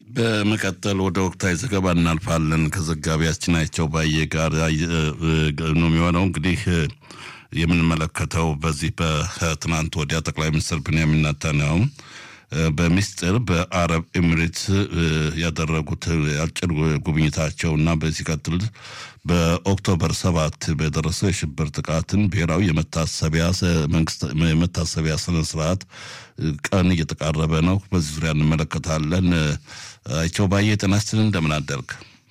በመቀጠል ወደ ወቅታዊ ዘገባ እናልፋለን። ከዘጋቢያችን አይቸው ባየ ጋር ነው የሚሆነው። እንግዲህ የምንመለከተው በዚህ በትናንት ወዲያ ጠቅላይ ሚኒስትር ብንያሚን ኔታንያሁ በሚስጥር በአረብ ኤሚሬትስ ያደረጉት አጭር ጉብኝታቸው እና በዚህ ቀጥል በኦክቶበር ሰባት በደረሰው የሽብር ጥቃትን ብሔራዊ የመታሰቢያ ስነ ስርዓት ቀን እየተቃረበ ነው። በዚህ ዙሪያ እንመለከታለን። አይቸው ባየ ጤና ይስጥልን፣ እንደምን አደርግ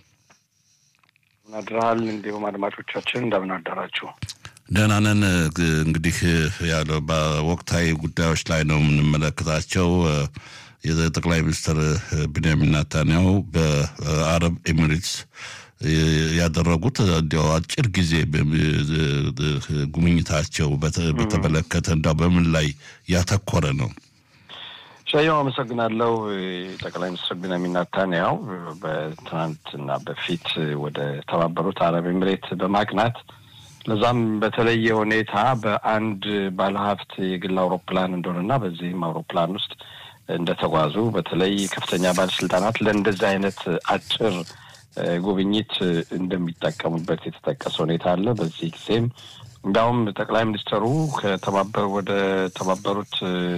አድረሃል። እንዲሁም አድማጮቻችን እንደምን አደራችሁ? ደህና ነን። እንግዲህ ያለው በወቅታዊ ጉዳዮች ላይ ነው የምንመለከታቸው። የጠቅላይ ሚኒስትር ቢንያሚን ኔታንያሁ በአረብ ኤሚሬትስ ያደረጉት እንዲያው አጭር ጊዜ ጉብኝታቸው በተመለከተ እንዲያው በምን ላይ ያተኮረ ነው? ሻየው አመሰግናለሁ። ጠቅላይ ሚኒስትር ቢንያሚን ኔታንያሁ በትናንትና በፊት ወደ ተባበሩት አረብ ኤሚሬት በማቅናት ለዛም በተለየ ሁኔታ በአንድ ባለሀብት የግል አውሮፕላን እንደሆነና በዚህም አውሮፕላን ውስጥ እንደተጓዙ በተለይ ከፍተኛ ባለስልጣናት ለእንደዚህ አይነት አጭር ጉብኝት እንደሚጠቀሙበት የተጠቀሰ ሁኔታ አለ። በዚህ ጊዜም እንዲያውም ጠቅላይ ሚኒስትሩ ከተባበሩ ወደ ተባበሩት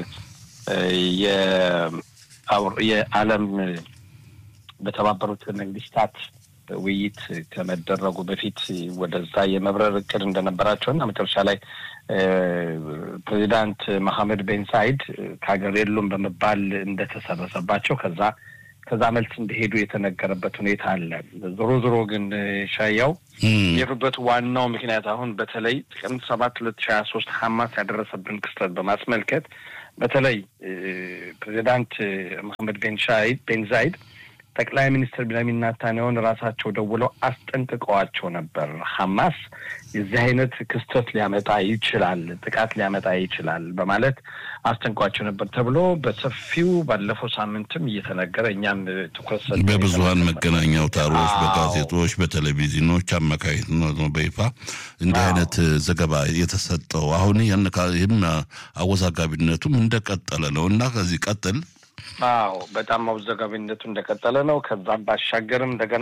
የዓለም በተባበሩት መንግስታት ውይይት ከመደረጉ በፊት ወደዛ የመብረር እቅድ እንደነበራቸው እና መጨረሻ ላይ ፕሬዚዳንት መሐመድ ቤን ሳይድ ከሀገር የሉም በመባል እንደተሰረሰባቸው ከዛ ከዛ መልስ እንደሄዱ የተነገረበት ሁኔታ አለ። ዞሮ ዞሮ ግን ሻያው የሄዱበት ዋናው ምክንያት አሁን በተለይ ጥቅምት ሰባት ሁለት ሺህ ሀያ ሶስት ሀማስ ያደረሰብን ክስተት በማስመልከት በተለይ ፕሬዚዳንት መሐመድ ቤን ሻይድ ቤን ዛይድ ጠቅላይ ሚኒስትር ቢንያሚን ኔታንያሁን ራሳቸው ደውለው አስጠንቅቀዋቸው ነበር። ሀማስ የዚህ አይነት ክስተት ሊያመጣ ይችላል፣ ጥቃት ሊያመጣ ይችላል በማለት አስጠንቅቋቸው ነበር ተብሎ በሰፊው ባለፈው ሳምንትም እየተነገረ እኛም ትኩረት ሰ በብዙሀን መገናኛ አውታሮች፣ በጋዜጦች፣ በቴሌቪዥኖች አማካኝነት ነው በይፋ እንዲህ አይነት ዘገባ የተሰጠው። አሁን ይህም አወዛጋቢነቱም እንደቀጠለ ነው እና ከዚህ ቀጥል አዎ በጣም አወዛጋቢነቱ እንደቀጠለ ነው። ከዛም ባሻገርም እንደገና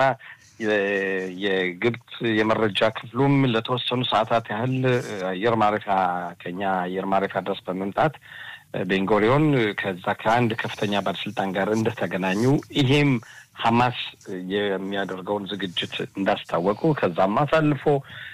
የግብፅ የመረጃ ክፍሉም ለተወሰኑ ሰዓታት ያህል አየር ማረፊያ ከኛ አየር ማረፊያ ድረስ በመምጣት ቤንጎሪዮን ከዛ ከአንድ ከፍተኛ ባለስልጣን ጋር እንደተገናኙ ይሄም ሀማስ የሚያደርገውን ዝግጅት እንዳስታወቁ ከዛም አሳልፎ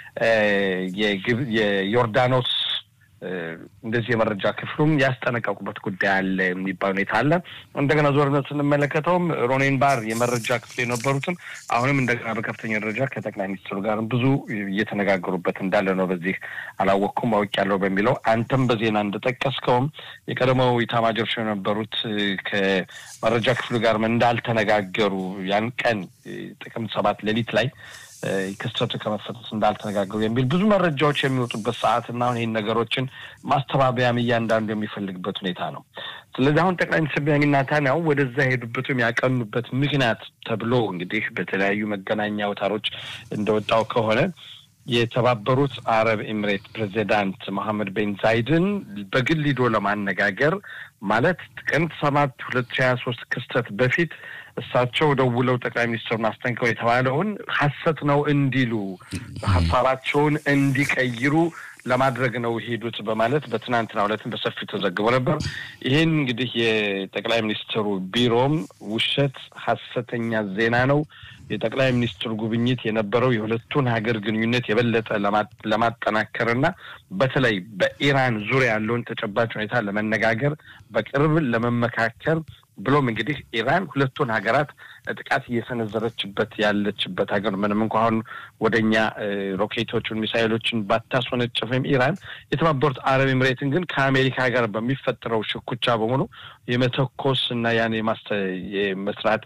የዮርዳኖስ እንደዚህ የመረጃ ክፍሉም ያስጠነቀቁበት ጉዳይ አለ የሚባል ሁኔታ አለ። እንደገና ዞርነት ስንመለከተውም ሮኔን ባር የመረጃ ክፍል የነበሩትም አሁንም እንደገና በከፍተኛ ደረጃ ከጠቅላይ ሚኒስትሩ ጋር ብዙ እየተነጋገሩበት እንዳለ ነው። በዚህ አላወቅኩም አውቄያለሁ በሚለው አንተም በዜና እንደጠቀስከውም የቀደመው ኢታማዦር ሹም የነበሩት ከመረጃ ክፍሉ ጋር እንዳልተነጋገሩ ያን ቀን ጥቅምት ሰባት ሌሊት ላይ ክስተቱ ከመፈጠስ እንዳልተነጋገሩ የሚል ብዙ መረጃዎች የሚወጡበት ሰዓት እና አሁን ይህን ነገሮችን ማስተባበያም እያንዳንዱ የሚፈልግበት ሁኔታ ነው። ስለዚህ አሁን ጠቅላይ ሚኒስትር ቢንያሚን ኔታንያሁ ወደዛ የሄዱበት ወይም ያቀኑበት ምክንያት ተብሎ እንግዲህ በተለያዩ መገናኛ አውታሮች እንደወጣው ከሆነ የተባበሩት አረብ ኤሚሬት ፕሬዚዳንት መሐመድ ቤን ዛይድን በግል ሂዶ ለማነጋገር ማለት ጥቅምት ሰባት ሁለት ሺህ ሀያ ሶስት ክስተት በፊት እሳቸው ደውለው ጠቅላይ ሚኒስትሩን አስጠንቀው የተባለውን ሀሰት ነው እንዲሉ ሀሳባቸውን እንዲቀይሩ ለማድረግ ነው ሄዱት በማለት በትናንትናው ዕለትም በሰፊው ተዘግቦ ነበር። ይህን እንግዲህ የጠቅላይ ሚኒስትሩ ቢሮም ውሸት፣ ሀሰተኛ ዜና ነው የጠቅላይ ሚኒስትሩ ጉብኝት የነበረው የሁለቱን ሀገር ግንኙነት የበለጠ ለማጠናከርና በተለይ በኢራን ዙሪያ ያለውን ተጨባጭ ሁኔታ ለመነጋገር በቅርብ ለመመካከር ብሎም እንግዲህ ኢራን ሁለቱን ሀገራት ጥቃት እየሰነዘረችበት ያለችበት ሀገር ምንም እንኳ አሁን ወደ እኛ ሮኬቶቹን ሚሳይሎችን ባታስወነጭፍም ኢራን የተባበሩት አረብ ኤምሬትን ግን ከአሜሪካ ጋር በሚፈጠረው ሽኩቻ በሆኑ የመተኮስ እና ያን የመስራት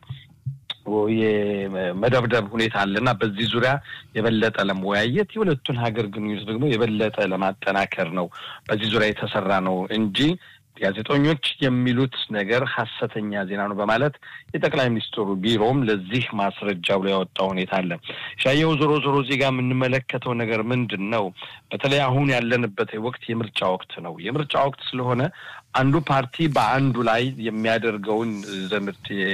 የመደብደብ ሁኔታ አለ እና በዚህ ዙሪያ የበለጠ ለመወያየት የሁለቱን ሀገር ግንኙነት ደግሞ የበለጠ ለማጠናከር ነው በዚህ ዙሪያ የተሰራ ነው እንጂ ጋዜጠኞች የሚሉት ነገር ሀሰተኛ ዜና ነው በማለት የጠቅላይ ሚኒስትሩ ቢሮም ለዚህ ማስረጃ ብሎ ያወጣው ሁኔታ አለ። ሻየው ዞሮ ዞሮ እዚህ ጋር የምንመለከተው ነገር ምንድን ነው? በተለይ አሁን ያለንበት ወቅት የምርጫ ወቅት ነው። የምርጫ ወቅት ስለሆነ አንዱ ፓርቲ በአንዱ ላይ የሚያደርገውን ዘምርት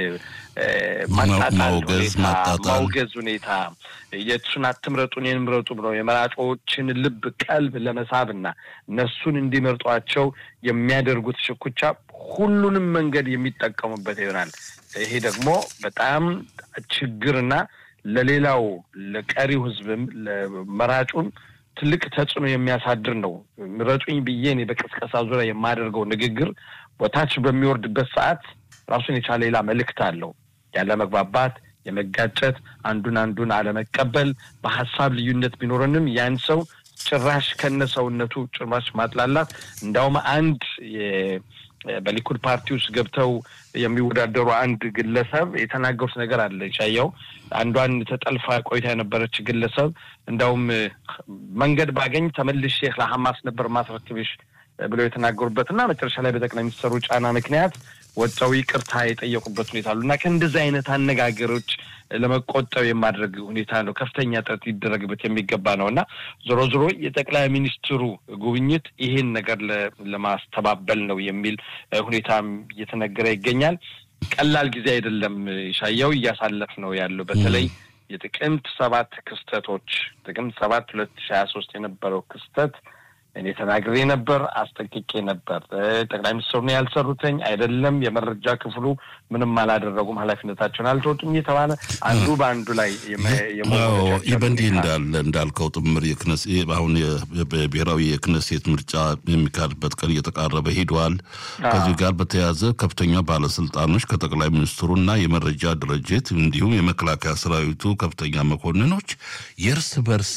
ማጣጣል ማውገዝ፣ ሁኔታ ማጣጣል። ማውገዝ ሁኔታ የእሱን አትምረጡ እኔን ምረጡ ብለው የመራጮችን ልብ ቀልብ ለመሳብና እነሱን እንዲመርጧቸው የሚያደርጉት ሽኩቻ ሁሉንም መንገድ የሚጠቀሙበት ይሆናል። ይሄ ደግሞ በጣም ችግርና ለሌላው ለቀሪው ሕዝብም ለመራጩም ትልቅ ተጽዕኖ የሚያሳድር ነው። ምረጡኝ ብዬ እኔ በቅስቀሳ ዙሪያ የማደርገው ንግግር ወታች በሚወርድበት ሰዓት ራሱን የቻለ ሌላ መልእክት አለው። ያለ መግባባት፣ የመጋጨት፣ አንዱን አንዱን አለመቀበል፣ በሀሳብ ልዩነት ቢኖረንም ያን ሰው ጭራሽ ከነ ሰውነቱ ጭራሽ ማጥላላት እንዳውም አንድ የ- በሊኩድ ፓርቲ ውስጥ ገብተው የሚወዳደሩ አንድ ግለሰብ የተናገሩት ነገር አለ። ሻያው አንዷን ተጠልፋ ቆይታ የነበረች ግለሰብ እንዳውም መንገድ ባገኝ ተመልሼ ለሐማስ ነበር ማስረክብሽ ብለው የተናገሩበት እና መጨረሻ ላይ በጠቅላይ ሚኒስትሩ ጫና ምክንያት ወጥተው ይቅርታ የጠየቁበት ሁኔታ አሉ እና ከእንደዚህ አይነት አነጋገሮች ለመቆጠብ የማድረግ ሁኔታ ነው ከፍተኛ ጥረት ሊደረግበት የሚገባ ነው እና ዞሮ ዞሮ የጠቅላይ ሚኒስትሩ ጉብኝት ይሄን ነገር ለ- ለማስተባበል ነው የሚል እ፣ ሁኔታም እየተነገረ ይገኛል። ቀላል ጊዜ አይደለም። ሻያው እያሳለፍ ነው ያለው በተለይ የጥቅምት ሰባት ክስተቶች ጥቅምት ሰባት ሁለት ሺ ሀያ ሶስት የነበረው ክስተት እኔ ተናግሬ ነበር፣ አስጠንቅቄ ነበር። እ፣ ጠቅላይ ሚኒስትሩ ነው ያልሰሩትኝ አይደለም፣ የመረጃ ክፍሉ ምንም አላደረጉም፣ ኃላፊነታቸውን አልተወጡም እየተባለ አንዱ በአንዱ ላይ የመ- አዎ የመወነጃጀል ይህ በእንዲህ ሁኔታ እንዳለ እንዳልከው ጥምር የክነስ ይህ አሁን የ- ብሔራዊ የክነሴት ምርጫ የሚካሄድበት ቀን እየተቃረበ ሂደዋል። ከዚህ ጋር በተያያዘ ከፍተኛ ባለስልጣኖች ከጠቅላይ ሚኒስትሩና የመረጃ ድርጅት እንዲሁም የመከላከያ ሰራዊቱ ከፍተኛ መኮንኖች የእርስ በርስ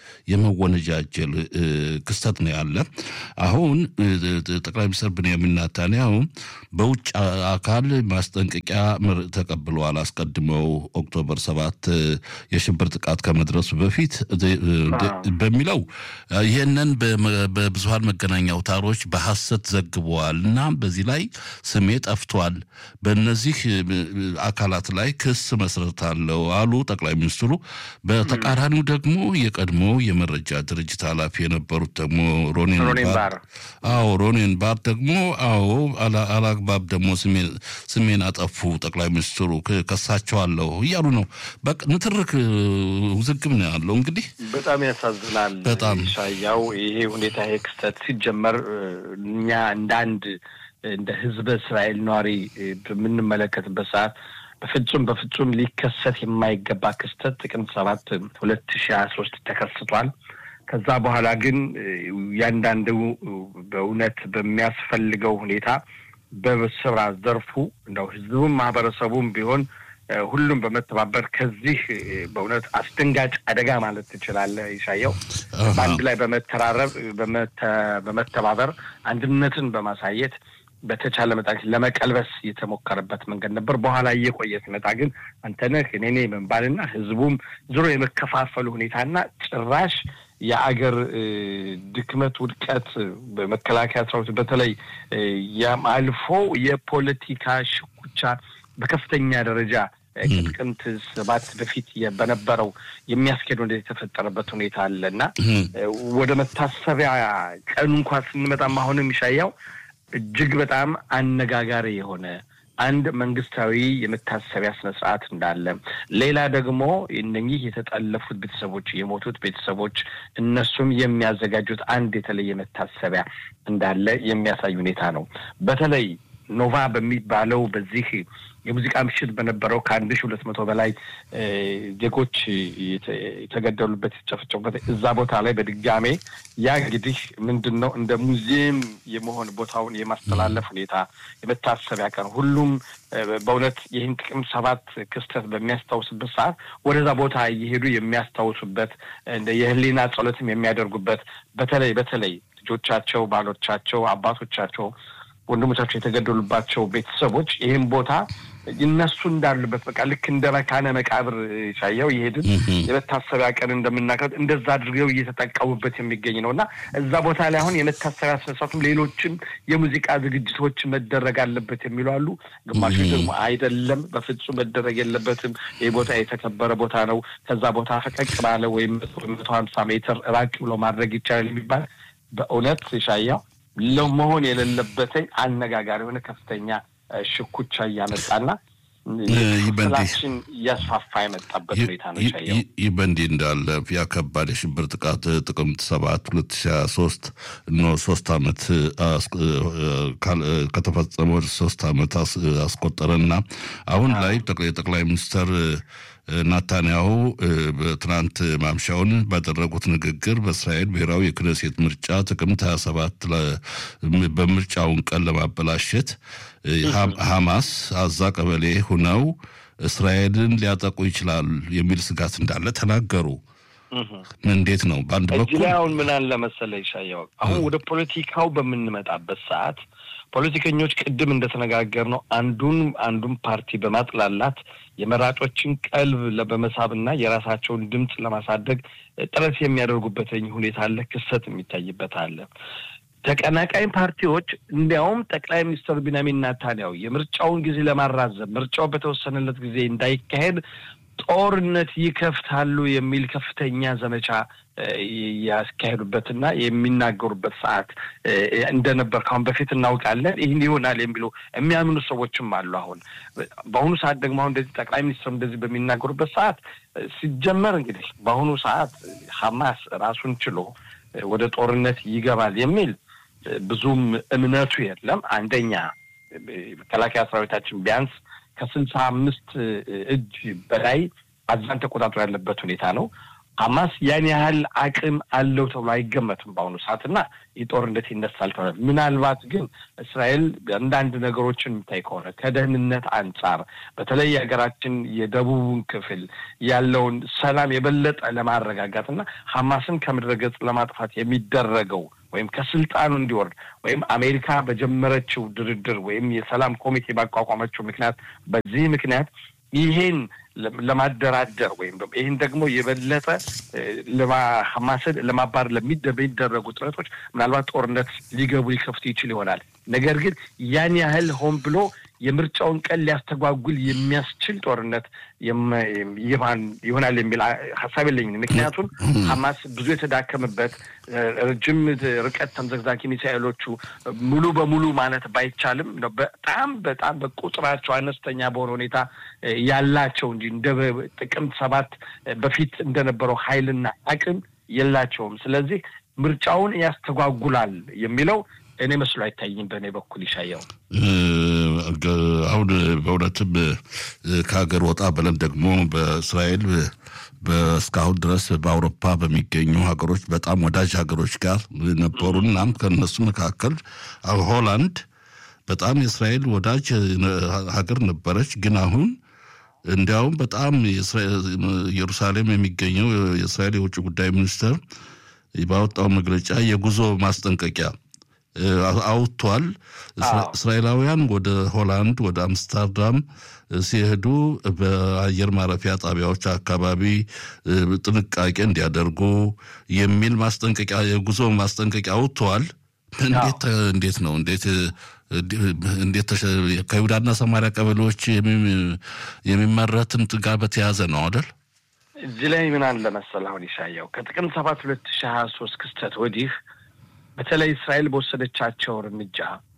የመወነጃጀል እ፣ ክስተት ነው ያለ። አሁን እ፣ ጠቅላይ ሚኒስትር ብንያሚን ኔታንያሁ በውጭ አካል ማስጠንቀቂያ ምር- ተቀብለዋል። አስቀድመው ኦክቶበር ሰባት እ፣ የሽብር ጥቃት ከመድረሱ በፊት እ፣ እ፣ በሚለው እ፣ ይህንን በመ- በብዙሀን መገናኛ አውታሮች በሐሰት ዘግበዋል እና በዚህ ላይ ስሜ ጠፍቷል። በእነዚህ እ፣ እ፣ አካላት ላይ ክስ መስረታለው አሉ ጠቅላይ ሚኒስትሩ። በተቃራኒው ደግሞ የቀድሞ የመረጃ ድርጅት ኃላፊ የነበሩት ደግሞ ሮኔን ሮኔን ባር ባር አዎ ሮኔን ባር ደግሞ አዎ አላ- አላግባብ ደግሞ ስሜን- ስሜን አጠፉ ጠቅላይ ሚኒስትሩ ክ- ከሳቸዋለሁ እያሉ ነው። በቃ ንትርክ እ፣ ውዝግብ ነው ያለው እንግዲህ በጣም ያሳዝናል። በጣም። ሻያው ይሄ ሁኔታ ይሄ ክስተት ሲጀመር እ፣ እኛ እንደ አንድ እንደ ሕዝበ እስራኤል ነዋሪ እ፣ በምንመለከትበት ሰዓት በፍጹም በፍጹም ሊከሰት የማይገባ ክስተት ጥቅምት ሰባት ሁለት ሺ ሀያ ሶስት ተከስቷል። ከዛ በኋላ ግን እ፣ እያንዳንዱ እ፣ በእውነት በሚያስፈልገው ሁኔታ በስራ ዘርፉ እንደው ህዝቡም ማህበረሰቡም ቢሆን እ፣ ሁሉም በመተባበር ከዚህ እ፣ በእውነት አስደንጋጭ አደጋ ማለት ትችላለህ ይሻየው አሃ። በአንድ ላይ በመተራረብ በመተ- በመተባበር አንድነትን በማሳየት በተቻለ መጠን ለመቀልበስ የተሞከረበት መንገድ ነበር። በኋላ እየቆየ ሲመጣ ግን አንተነህ እኔ ነኝ መባልና ህዝቡም ዞሮ የመከፋፈሉ ሁኔታና ጭራሽ የአገር እ፣ ድክመት፣ ውድቀት በመከላከያ ሰራዊት በተለይ እ፣ ያም አልፎ የፖለቲካ ሽኩቻ በከፍተኛ ደረጃ እ፣ ከጥቅምት ሰባት በፊት የ- በነበረው የሚያስኬድ ወደ የተፈጠረበት ሁኔታ አለ እና እ፣ ወደ መታሰቢያ ቀኑ እንኳን ስንመጣም አሁንም ይሻያው እጅግ በጣም አነጋጋሪ የሆነ አንድ መንግስታዊ የመታሰቢያ ስነ ስርዓት እንዳለ፣ ሌላ ደግሞ እነኚህ የተጠለፉት ቤተሰቦች የሞቱት ቤተሰቦች እነሱም የሚያዘጋጁት አንድ የተለየ መታሰቢያ እንዳለ የሚያሳይ ሁኔታ ነው። በተለይ ኖቫ በሚባለው በዚህ የሙዚቃ ምሽት በነበረው ከአንድ ሺ ሁለት መቶ በላይ እ፣ ዜጎች የተ- የተገደሉበት የተጨፈጨፉበት እዛ ቦታ ላይ በድጋሜ ያ እንግዲህ ምንድን ነው እንደ ሙዚየም የመሆን ቦታውን የማስተላለፍ ሁኔታ የመታሰቢያ ቀን ሁሉም እ፣ በእውነት ይህን ጥቅምት ሰባት ክስተት በሚያስታውስበት ሰዓት ወደዛ ቦታ እየሄዱ የሚያስታውሱበት እንደ የህሊና ጸሎትም የሚያደርጉበት በተለይ በተለይ ልጆቻቸው፣ ባሎቻቸው፣ አባቶቻቸው ወንድሞቻቸው የተገደሉባቸው ቤተሰቦች ይህን ቦታ እነሱ እንዳሉበት በቃ ልክ እንደ መካነ መቃብር ሻየው ይሄድን የመታሰቢያ ቀን እንደምናከብር እንደዛ አድርገው እየተጠቀሙበት የሚገኝ ነው እና እዛ ቦታ ላይ አሁን የመታሰቢያ ስነስርዓቱም ሌሎችም የሙዚቃ ዝግጅቶች መደረግ አለበት የሚሉ አሉ። ግማሾች ደግሞ አይደለም፣ በፍጹም መደረግ የለበትም፣ ይህ ቦታ የተከበረ ቦታ ነው፣ ከዛ ቦታ ፈቀቅ ባለ ወይም መቶ ሀምሳ ሜትር ራቅ ብሎ ማድረግ ይቻላል የሚባል በእውነት ሻያው መሆን የሌለበትኝ አነጋጋሪ የሆነ ከፍተኛ እ፣ ሽኩቻ እያመጣና ክፍላችን እያስፋፋ የመጣበት ሁኔታ ነው። ይህ በእንዲህ እንዳለ ያ ከባድ የሽብር ጥቃት ጥቅምት ሰባት ሁለት ሺ ሀያ ሶስት እነ ሶስት አመት ከተፈጸመ ወደ ሶስት አመት አስቆጠረና አሁን ላይ የጠቅላይ ሚኒስትር ናታንያሁ ትናንት ማምሻውን ባደረጉት ንግግር በእስራኤል ብሔራዊ የክነሴት ምርጫ ጥቅምት 27 በምርጫውን ቀን ለማበላሸት ሐማስ አዛ ቀበሌ ሁነው እስራኤልን ሊያጠቁ ይችላል የሚል ስጋት እንዳለ ተናገሩ። እንዴት ነው? በአንድ በኩል ላይ አሁን ምን አለ መሰለህ ይሻየው፣ አሁን ወደ ፖለቲካው በምንመጣበት ሰዓት ፖለቲከኞች ቅድም እንደተነጋገር ነው አንዱን አንዱን ፓርቲ በማጥላላት የመራጮችን ቀልብ በመሳብና የራሳቸውን ድምፅ ለማሳደግ ጥረት የሚያደርጉበት ሁኔታ አለ፣ ክሰት የሚታይበት አለ። ተቀናቃኝ ፓርቲዎች እንዲያውም ጠቅላይ ሚኒስትር ቢንያሚን ናታንያሁ የምርጫውን ጊዜ ለማራዘም ምርጫው በተወሰነለት ጊዜ እንዳይካሄድ ጦርነት ይከፍታሉ የሚል ከፍተኛ ዘመቻ ያስካሄዱበትና የሚናገሩበት ሰዓት እንደነበር ካሁን በፊት እናውቃለን። ይህን ይሆናል የሚሉ የሚያምኑ ሰዎችም አሉ። አሁን በአሁኑ ሰዓት ደግሞ አሁን እንደዚህ ጠቅላይ ሚኒስትር እንደዚህ በሚናገሩበት ሰዓት ሲጀመር እንግዲህ በአሁኑ ሰዓት ሀማስ ራሱን ችሎ ወደ ጦርነት ይገባል የሚል ብዙም እምነቱ የለም። አንደኛ መከላከያ ሰራዊታችን ቢያንስ ከስልሳ አምስት እጅ በላይ አዛን ተቆጣጥሮ ያለበት ሁኔታ ነው። ሀማስ ያን ያህል አቅም አለው ተብሎ አይገመትም በአሁኑ ሰዓት እና ይህ ጦርነት ይነሳል ተብሏል። ምናልባት ግን እስራኤል አንዳንድ ነገሮችን የሚታይ ከሆነ ከደህንነት አንጻር በተለይ የሀገራችን የደቡቡን ክፍል ያለውን ሰላም የበለጠ ለማረጋጋት እና ሀማስን ከምድረ ገጽ ለማጥፋት የሚደረገው ወይም ከስልጣኑ እንዲወርድ ወይም አሜሪካ በጀመረችው ድርድር ወይም የሰላም ኮሚቴ ባቋቋመችው ምክንያት በዚህ ምክንያት ይሄን ለማደራደር ወይም ይህን ደግሞ የበለጠ ሀማስን ለማባር ለሚደረጉ ጥረቶች ምናልባት ጦርነት ሊገቡ ሊከፍቱ ይችል ይሆናል። ነገር ግን ያን ያህል ሆን ብሎ የምርጫውን ቀን ሊያስተጓጉል የሚያስችል ጦርነት ይሆናል የሚል ሀሳብ የለኝም። ምክንያቱም ሀማስ ብዙ የተዳከመበት ረጅም ርቀት ተምዘግዛጊ ሚሳኤሎቹ ሙሉ በሙሉ ማለት ባይቻልም በጣም በጣም በቁጥራቸው አነስተኛ በሆነ ሁኔታ ያላቸው እንጂ እንደ ጥቅምት ሰባት በፊት እንደነበረው ኃይልና አቅም የላቸውም። ስለዚህ ምርጫውን ያስተጓጉላል የሚለው እኔ መስሎ አይታይም። በእኔ በኩል ይሻየው አሁን በእውነትም ከሀገር ወጣ ብለን ደግሞ በእስራኤል እስካሁን ድረስ በአውሮፓ በሚገኙ ሀገሮች በጣም ወዳጅ ሀገሮች ጋር ነበሩ። እናም ከእነሱ መካከል ሆላንድ በጣም የእስራኤል ወዳጅ ሀገር ነበረች። ግን አሁን እንዲያውም በጣም ኢየሩሳሌም የሚገኘው የእስራኤል የውጭ ጉዳይ ሚኒስትር ባወጣው መግለጫ የጉዞ ማስጠንቀቂያ አውጥቷል። እስራኤላውያን ወደ ሆላንድ ወደ አምስተርዳም ሲሄዱ በአየር ማረፊያ ጣቢያዎች አካባቢ ጥንቃቄ እንዲያደርጉ የሚል ማስጠንቀቂያ የጉዞ ማስጠንቀቂያ አውጥተዋል። እንዴት እንዴት ነው እንዴት እንዴት ከይሁዳና ሰማሪያ ቀበሌዎች የሚመረትን ጋር በተያያዘ ነው አይደል? እዚህ ላይ ምን አለ መሰለህ አሁን ይሻየው ከጥቅምት ሰባት ሁለት ሺህ ሀያ ሶስት ክስተት ወዲህ በተለይ እስራኤል በወሰደቻቸው እርምጃ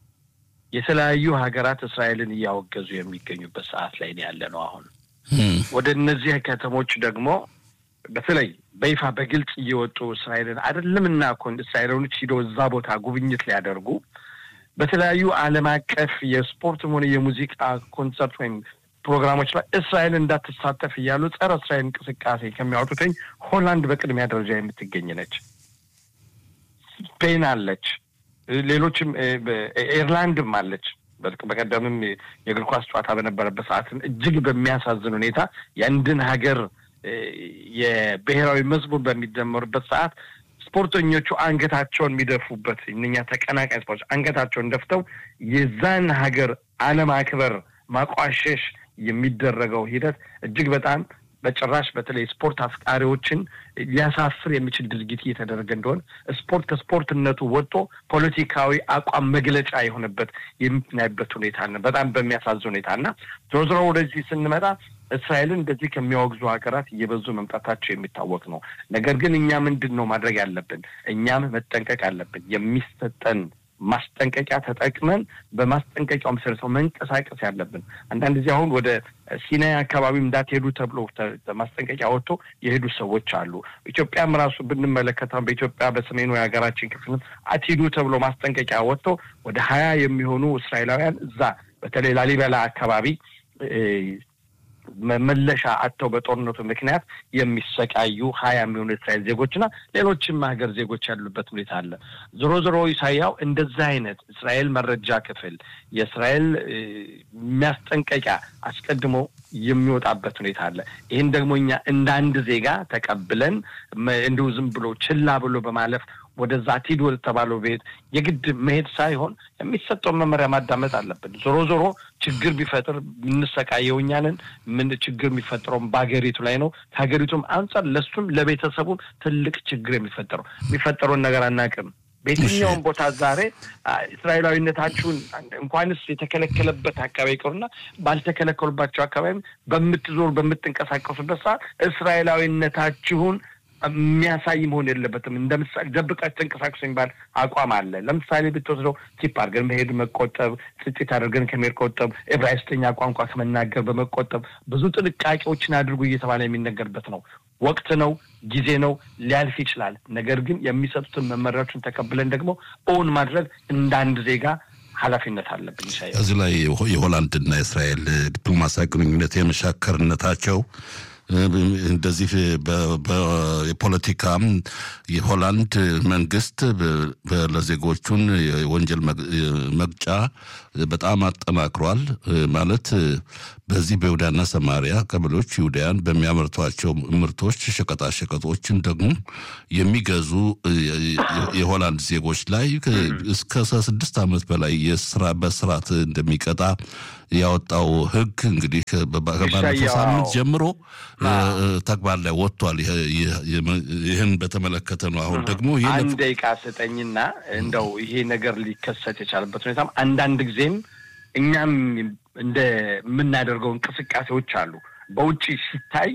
የተለያዩ ሀገራት እስራኤልን እያወገዙ የሚገኙበት ሰዓት ላይ ያለ ነው። አሁን ወደ እነዚህ ከተሞች ደግሞ በተለይ በይፋ በግልጽ እየወጡ እስራኤልን አይደለምና ኮን እስራኤሎች ሂደው እዛ ቦታ ጉብኝት ሊያደርጉ በተለያዩ ዓለም አቀፍ የስፖርትም ሆነ የሙዚቃ ኮንሰርት ወይም ፕሮግራሞች ላይ እስራኤል እንዳትሳተፍ እያሉ ጸረ እስራኤል እንቅስቃሴ ከሚያወጡትኝ ሆላንድ በቅድሚያ ደረጃ የምትገኝ ነች። ስፔን አለች፣ ሌሎችም ኤርላንድም አለች። በቀደምም የእግር ኳስ ጨዋታ በነበረበት ሰዓትም እጅግ በሚያሳዝን ሁኔታ የአንድን ሀገር የብሔራዊ መዝሙር በሚደመሩበት ሰዓት ስፖርተኞቹ አንገታቸውን የሚደፉበት እነኛ ተቀናቃኝ ስፖርቶች አንገታቸውን ደፍተው የዛን ሀገር አለማክበር ማቋሸሽ የሚደረገው ሂደት እጅግ በጣም በጭራሽ በተለይ ስፖርት አፍቃሪዎችን ሊያሳፍር የሚችል ድርጊት እየተደረገ እንደሆነ ስፖርት ከስፖርትነቱ ወጥቶ ፖለቲካዊ አቋም መግለጫ የሆነበት የምናይበት ሁኔታ ነው። በጣም በሚያሳዝን ሁኔታ እና ዞሮ ዞሮ ወደዚህ ስንመጣ እስራኤልን እንደዚህ ከሚያወግዙ ሀገራት እየበዙ መምጣታቸው የሚታወቅ ነው። ነገር ግን እኛ ምንድን ነው ማድረግ ያለብን? እኛም መጠንቀቅ አለብን። የሚሰጠን ማስጠንቀቂያ ተጠቅመን በማስጠንቀቂያው መሰረት ነው መንቀሳቀስ ያለብን። አንዳንድ ጊዜ አሁን ወደ ሲናይ አካባቢ እንዳትሄዱ ተብሎ ማስጠንቀቂያ ወጥቶ የሄዱ ሰዎች አሉ። ኢትዮጵያም ራሱ ብንመለከተው በኢትዮጵያ በሰሜኑ የሀገራችን ክፍል አትሂዱ ተብሎ ማስጠንቀቂያ ወጥቶ ወደ ሀያ የሚሆኑ እስራኤላውያን እዛ በተለይ ላሊበላ አካባቢ መመለሻ አጥተው በጦርነቱ ምክንያት የሚሰቃዩ ሀያ የሚሆኑ የእስራኤል ዜጎችና ሌሎችም ሀገር ዜጎች ያሉበት ሁኔታ አለ። ዞሮ ዞሮ ኢሳያው እንደዛ አይነት እስራኤል መረጃ ክፍል የእስራኤል የሚያስጠንቀቂያ አስቀድሞ የሚወጣበት ሁኔታ አለ። ይህን ደግሞ እኛ እንደ አንድ ዜጋ ተቀብለን እንዲሁ ዝም ብሎ ችላ ብሎ በማለፍ ወደዛ አትሂዱ ወደተባለው ቤት የግድ መሄድ ሳይሆን የሚሰጠውን መመሪያ ማዳመጥ አለብን። ዞሮ ዞሮ ችግር ቢፈጥር የምንሰቃየው እኛ ነን። ምን ችግር የሚፈጥረውም በሀገሪቱ ላይ ነው። ከሀገሪቱም አንጻር ለሱም ለቤተሰቡም ትልቅ ችግር የሚፈጠረው የሚፈጠረውን ነገር አናውቅም። በየትኛውም ቦታ ዛሬ እስራኤላዊነታችሁን እንኳንስ የተከለከለበት አካባቢ ይቀሩና ባልተከለከሉባቸው አካባቢም በምትዞሩ በምትንቀሳቀሱበት ሰዓት እስራኤላዊነታችሁን የሚያሳይ መሆን የለበትም። እንደ ምሳሌ ደብቃችሁ ተንቀሳቀሱ የሚባል አቋም አለ። ለምሳሌ ብትወስደው ቲፕ አድርገን መሄድ መቆጠብ፣ ጽጭት አድርገን ከመሄድ ቆጠብ፣ ዕብራይስጥኛ ቋንቋ ከመናገር በመቆጠብ ብዙ ጥንቃቄዎችን አድርጉ እየተባለ የሚነገርበት ነው። ወቅት ነው፣ ጊዜ ነው፣ ሊያልፍ ይችላል። ነገር ግን የሚሰጡትን መመሪያዎችን ተቀብለን ደግሞ እውን ማድረግ እንደ አንድ ዜጋ ኃላፊነት አለብን። ይሻያል እዚህ ላይ የሆላንድና የእስራኤል ዲፕሎማሲያዊ ግንኙነት የመሻከርነታቸው እንደዚህ የፖለቲካም የሆላንድ መንግስት ለዜጎቹን የወንጀል መቅጫ በጣም አጠናክሯል። ማለት በዚህ በይሁዳና ሰማሪያ ቀበሌዎች ይሁዳያን በሚያመርቷቸው ምርቶች ሸቀጣሸቀጦችን ደግሞ የሚገዙ የሆላንድ ዜጎች ላይ እስከ ስድስት ዓመት በላይ የስራ በስራት እንደሚቀጣ ያወጣው ሕግ እንግዲህ ከባለፈው ሳምንት ጀምሮ ተግባር ላይ ወጥቷል። ይህን በተመለከተ ነው። አሁን ደግሞ አንድ ደቂቃ ስጠኝና እንደው ይሄ ነገር ሊከሰት የቻለበት ሁኔታም አንዳንድ ጊዜም እኛም እንደ የምናደርገው እንቅስቃሴዎች አሉ በውጭ ሲታይ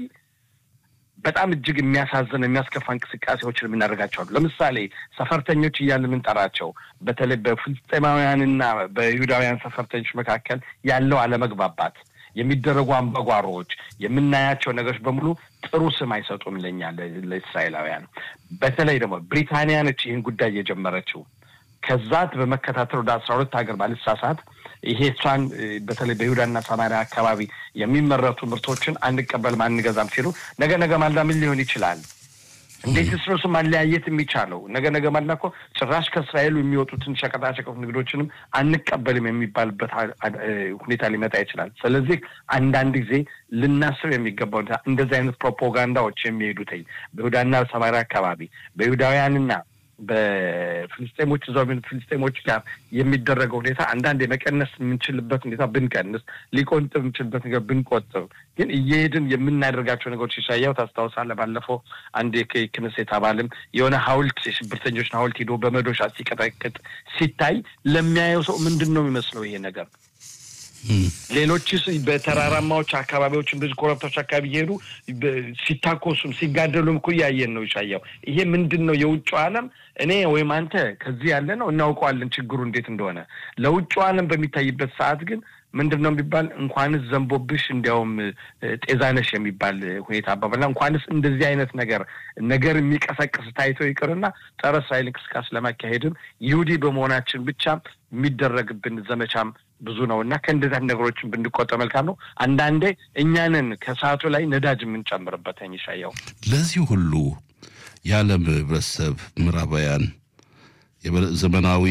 በጣም እጅግ የሚያሳዝን የሚያስከፋ እንቅስቃሴዎችን የምናደርጋቸው አሉ። ለምሳሌ ሰፈርተኞች እያልን የምንጠራቸው በተለይ በፍልስጤማውያንና በይሁዳውያን ሰፈርተኞች መካከል ያለው አለመግባባት፣ የሚደረጉ አምባጓሮዎች፣ የምናያቸው ነገሮች በሙሉ ጥሩ ስም አይሰጡም ለኛ ለእስራኤላውያን። በተለይ ደግሞ ብሪታንያ ነች ይህን ጉዳይ የጀመረችው። ከዛት በመከታተል ወደ አስራ ሁለት ሀገር ባልሳሳት ይሄ እሷን በተለይ በይሁዳና ሰማሪያ አካባቢ የሚመረቱ ምርቶችን አንቀበልም አንገዛም ሲሉ ነገ ነገ ማልዳ ምን ሊሆን ይችላል? እንዴት ስሮስ ማለያየት የሚቻለው ነገ ነገ ማልዳ እኮ ጭራሽ ከእስራኤሉ የሚወጡትን ሸቀጣሸቀጥ ንግዶችንም አንቀበልም የሚባልበት ሁኔታ ሊመጣ ይችላል። ስለዚህ አንዳንድ ጊዜ ልናስብ የሚገባው እንደዚህ አይነት ፕሮፓጋንዳዎች የሚሄዱትኝ በይሁዳና ሰማሪያ አካባቢ በይሁዳውያንና በፍልስጤሞች እዛው ፍልስጤሞች ጋር የሚደረገው ሁኔታ አንዳንድ የመቀነስ የምንችልበት ሁኔታ ብንቀንስ፣ ሊቆንጥብ የምንችልበት ነገር ብንቆጥብ፣ ግን እየሄድን የምናደርጋቸው ነገሮች ይሻያው ታስታውሳለህ። ባለፈው አንድ የክነሴት አባልም የሆነ ሐውልት የሽብርተኞችን ሐውልት ሂዶ በመዶሻ ሲቀጠቅጥ ሲታይ ለሚያየው ሰው ምንድን ነው የሚመስለው ይሄ ነገር? ሌሎችስ በተራራማዎች አካባቢዎች እንደዚህ ኮረብታዎች አካባቢ እየሄዱ ሲታኮሱም ሲጋደሉም እኮ እያየን ነው። ይሻያው ይሄ ምንድን ነው? የውጭ ዓለም እኔ ወይም አንተ ከዚህ ያለ ነው እናውቀዋለን ችግሩ እንዴት እንደሆነ። ለውጭ ዓለም በሚታይበት ሰዓት ግን ምንድን ነው የሚባል እንኳንስ ዘንቦብሽ እንዲያውም ጤዛነሽ የሚባል ሁኔታ አባባልና እንኳንስ እንደዚህ አይነት ነገር ነገር የሚቀሰቅስ ታይቶ ይቅርና ጸረ እስራኤል እንቅስቃሴ ለማካሄድም ይሁዲ በመሆናችን ብቻ የሚደረግብን ዘመቻም ብዙ ነው እና ከእንደዚህ ነገሮችን ብንቆጠ መልካም ነው። አንዳንዴ እኛንን ከሰዓቱ ላይ ነዳጅ የምንጨምርበት ይሻያው ለዚህ ሁሉ የዓለም ህብረተሰብ ምዕራባውያን ዘመናዊ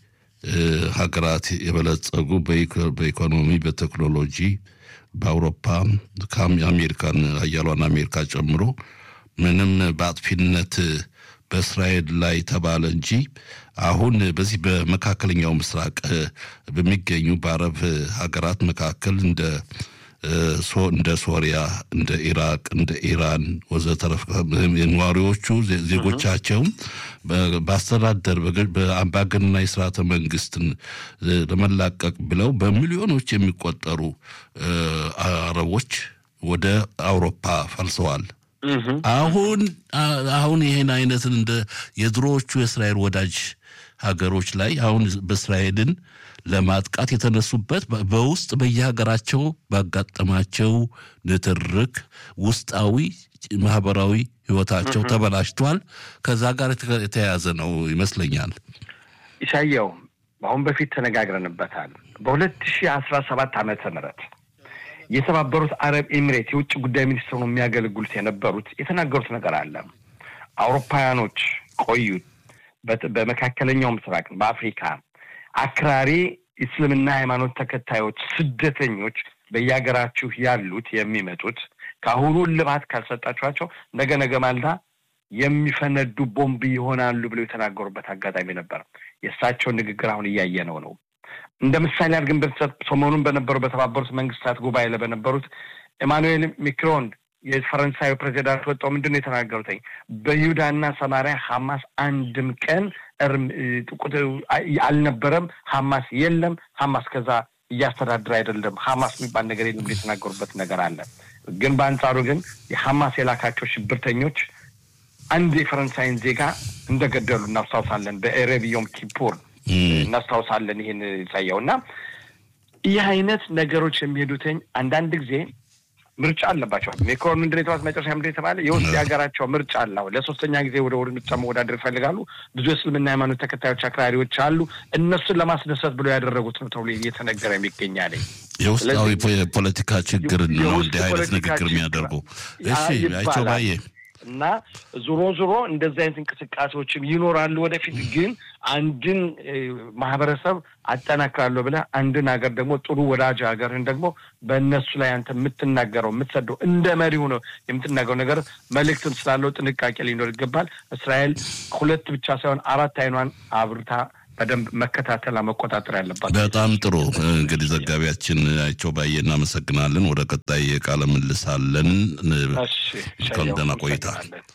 ሀገራት የበለጸጉ በኢኮኖሚ በቴክኖሎጂ በአውሮፓ አሜሪካን ሀያሏን አሜሪካ ጨምሮ ምንም በአጥፊነት በእስራኤል ላይ ተባለ እንጂ አሁን በዚህ በመካከለኛው ምስራቅ በሚገኙ በአረብ ሀገራት መካከል እንደ እንደ ሶሪያ፣ እንደ ኢራቅ፣ እንደ ኢራን ወዘተረፈ ነዋሪዎቹ ዜጎቻቸውም በአስተዳደር በአምባገነናዊ ስርዓተ መንግስትን ለመላቀቅ ብለው በሚሊዮኖች የሚቆጠሩ አረቦች ወደ አውሮፓ ፈልሰዋል። አሁን አሁን ይህን አይነትን እንደ የድሮዎቹ የእስራኤል ወዳጅ ሀገሮች ላይ አሁን በእስራኤልን ለማጥቃት የተነሱበት በውስጥ በየሀገራቸው ባጋጠማቸው ንትርክ ውስጣዊ ማህበራዊ ህይወታቸው ተበላሽቷል። ከዛ ጋር የተያያዘ ነው ይመስለኛል። ኢሳያው አሁን በፊት ተነጋግረንበታል። በሁለት ሺህ አስራ ሰባት ዓመተ ምህረት የተባበሩት አረብ ኤሚሬት የውጭ ጉዳይ ሚኒስትር ነው የሚያገለግሉት የነበሩት የተናገሩት ነገር አለ። አውሮፓውያኖች ቆዩ በመካከለኛው ምስራቅ በአፍሪካ አክራሪ እስልምና ሃይማኖት ተከታዮች ስደተኞች በየሀገራችሁ ያሉት የሚመጡት ከአሁኑ እልባት ካልሰጣችኋቸው ነገ ነገ ማልዳ የሚፈነዱ ቦምብ ይሆናሉ ብለው የተናገሩበት አጋጣሚ ነበር። የእሳቸውን ንግግር አሁን እያየነው ነው። እንደ ምሳሌ አድርገን ብንሰጥ ሰሞኑን በነበሩ በተባበሩት መንግስታት ጉባኤ ላይ በነበሩት ኤማኑኤል ሚክሮን የፈረንሳዩ ፕሬዚዳንት ወጣው ምንድን ነው የተናገሩትኝ? በይሁዳና ሰማሪያ ሐማስ አንድም ቀን አልነበረም። ሐማስ የለም። ሐማስ ከዛ እያስተዳደረ አይደለም። ሐማስ የሚባል ነገር የለም የተናገሩበት ነገር አለ። ግን በአንጻሩ ግን የሐማስ የላካቸው ሽብርተኞች አንድ የፈረንሳይን ዜጋ እንደገደሉ እናስታውሳለን። በኤሬብ ዮም ኪፑር እናስታውሳለን። ይህን ይሳየው እና ይህ አይነት ነገሮች የሚሄዱትኝ አንዳንድ ጊዜ ምርጫ አለባቸው። ሜክሮን ምንድን የተባሉት መጨረሻ ምንድን የተባለ የውስጥ የሀገራቸው ምርጫ አለ። ለሶስተኛ ጊዜ ወደ ወደ ምርጫ መወዳደር ይፈልጋሉ። ብዙ የእስልምና ሃይማኖት ተከታዮች አክራሪዎች አሉ። እነሱን ለማስደሰት ብሎ ያደረጉት ነው ተብሎ እየተነገረ የሚገኛል። የውስጣዊ የፖለቲካ ችግር ነው እንዲህ አይነት ንግግር የሚያደርጉ። እሺ አይቸው ባዬ እና ዞሮ ዞሮ እንደዚህ አይነት እንቅስቃሴዎችም ይኖራሉ ወደፊት። ግን አንድን ማህበረሰብ አጠናክራለሁ ብለህ አንድን ሀገር ደግሞ ጥሩ ወዳጅ ሀገርህን ደግሞ በእነሱ ላይ አንተ የምትናገረው የምትሰደው እንደ መሪ ሆነው የምትናገረው ነገር መልእክትም ስላለው ጥንቃቄ ሊኖር ይገባል። እስራኤል ሁለት ብቻ ሳይሆን አራት አይኗን አብርታ በደንብ መከታተል መቆጣጠር ያለባት። በጣም ጥሩ እንግዲህ ዘጋቢያችን አይቸው ባየ እናመሰግናለን። ወደ ቀጣይ ቃለ ምልሳለን። ደህና ቆይታ።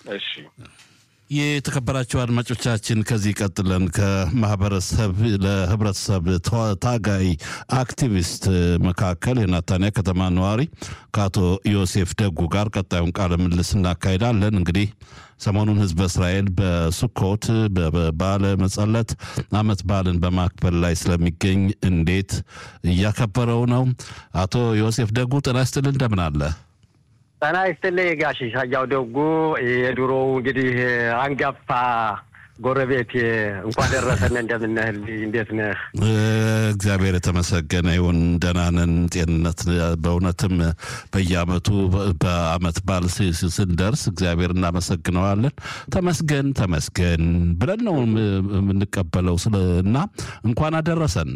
የተከበራቸው አድማጮቻችን ከዚህ ቀጥለን ከማህበረሰብ ለህብረተሰብ ታጋይ አክቲቪስት መካከል የናታንያ ከተማ ነዋሪ ከአቶ ዮሴፍ ደጉ ጋር ቀጣዩን ቃለ ምልልስ እናካሄዳለን። እንግዲህ ሰሞኑን ህዝበ እስራኤል በሱኮት በባለ መጸለት አመት በዓልን በማክበር ላይ ስለሚገኝ እንዴት እያከበረው ነው? አቶ ዮሴፍ ደጉ ጤና ይስጥልን፣ እንደምን አለ? ጤና ይስጥልኝ ጋሽ ሻያው ደጉ የድሮው እንግዲህ አንጋፋ ጎረቤት እንኳን ደረሰን። እንደምነህል እንዴት ነህ? እግዚአብሔር የተመሰገነ ይሁን። ደህና ነን። ጤንነት በእውነትም በየአመቱ በአመት በዓል ስንደርስ እግዚአብሔር እናመሰግነዋለን። ተመስገን ተመስገን ብለን ነው የምንቀበለው እና እንኳን አደረሰን።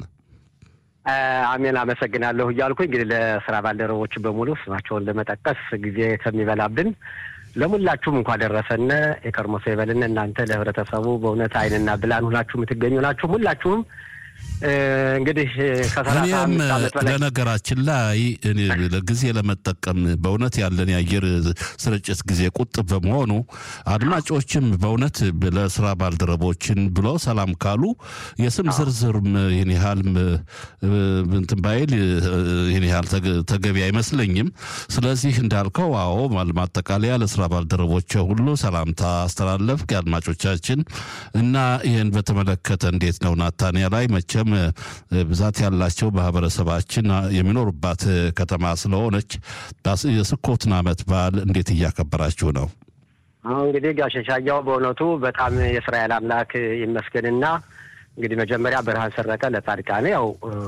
አሜን አመሰግናለሁ እያልኩኝ እንግዲህ ለስራ ባልደረቦች በሙሉ ስማቸውን ለመጠቀስ ጊዜ ከሚበላብን ለሙላችሁም እንኳ ደረሰን። የከርሞ ሰው ይበልን። እናንተ ለህብረተሰቡ በእውነት አይንና ብላን ሁላችሁ የምትገኙ ናችሁ። ሁላችሁም እንግዲህ ከሰላሳ አምስት ዓመት በላይ ለነገራችን ላይ ጊዜ ለመጠቀም በእውነት ያለን የአየር ስርጭት ጊዜ ቁጥብ በመሆኑ አድማጮችም በእውነት ለስራ ባልደረቦችን ብሎ ሰላም ካሉ የስም ዝርዝር ይህን ያህል እንትን ባይል ይህን ያህል ተገቢ አይመስለኝም። ስለዚህ እንዳልከው አዎ ማጠቃለያ ለስራ ባልደረቦች ሁሉ ሰላምታ አስተላለፍ አድማጮቻችን እና ይህን በተመለከተ እንዴት ነው ናታንያ ላይ መቼም ብዛት ያላቸው ማህበረሰባችን የሚኖሩባት ከተማ ስለሆነች የስኮትን ዓመት በዓል እንዴት እያከበራችሁ ነው? አሁን እንግዲህ ጋሽ ሻያው በእውነቱ በጣም የእስራኤል አምላክ ይመስገንና እንግዲህ መጀመሪያ ብርሃን ሰረቀ ለጻድቃን ያው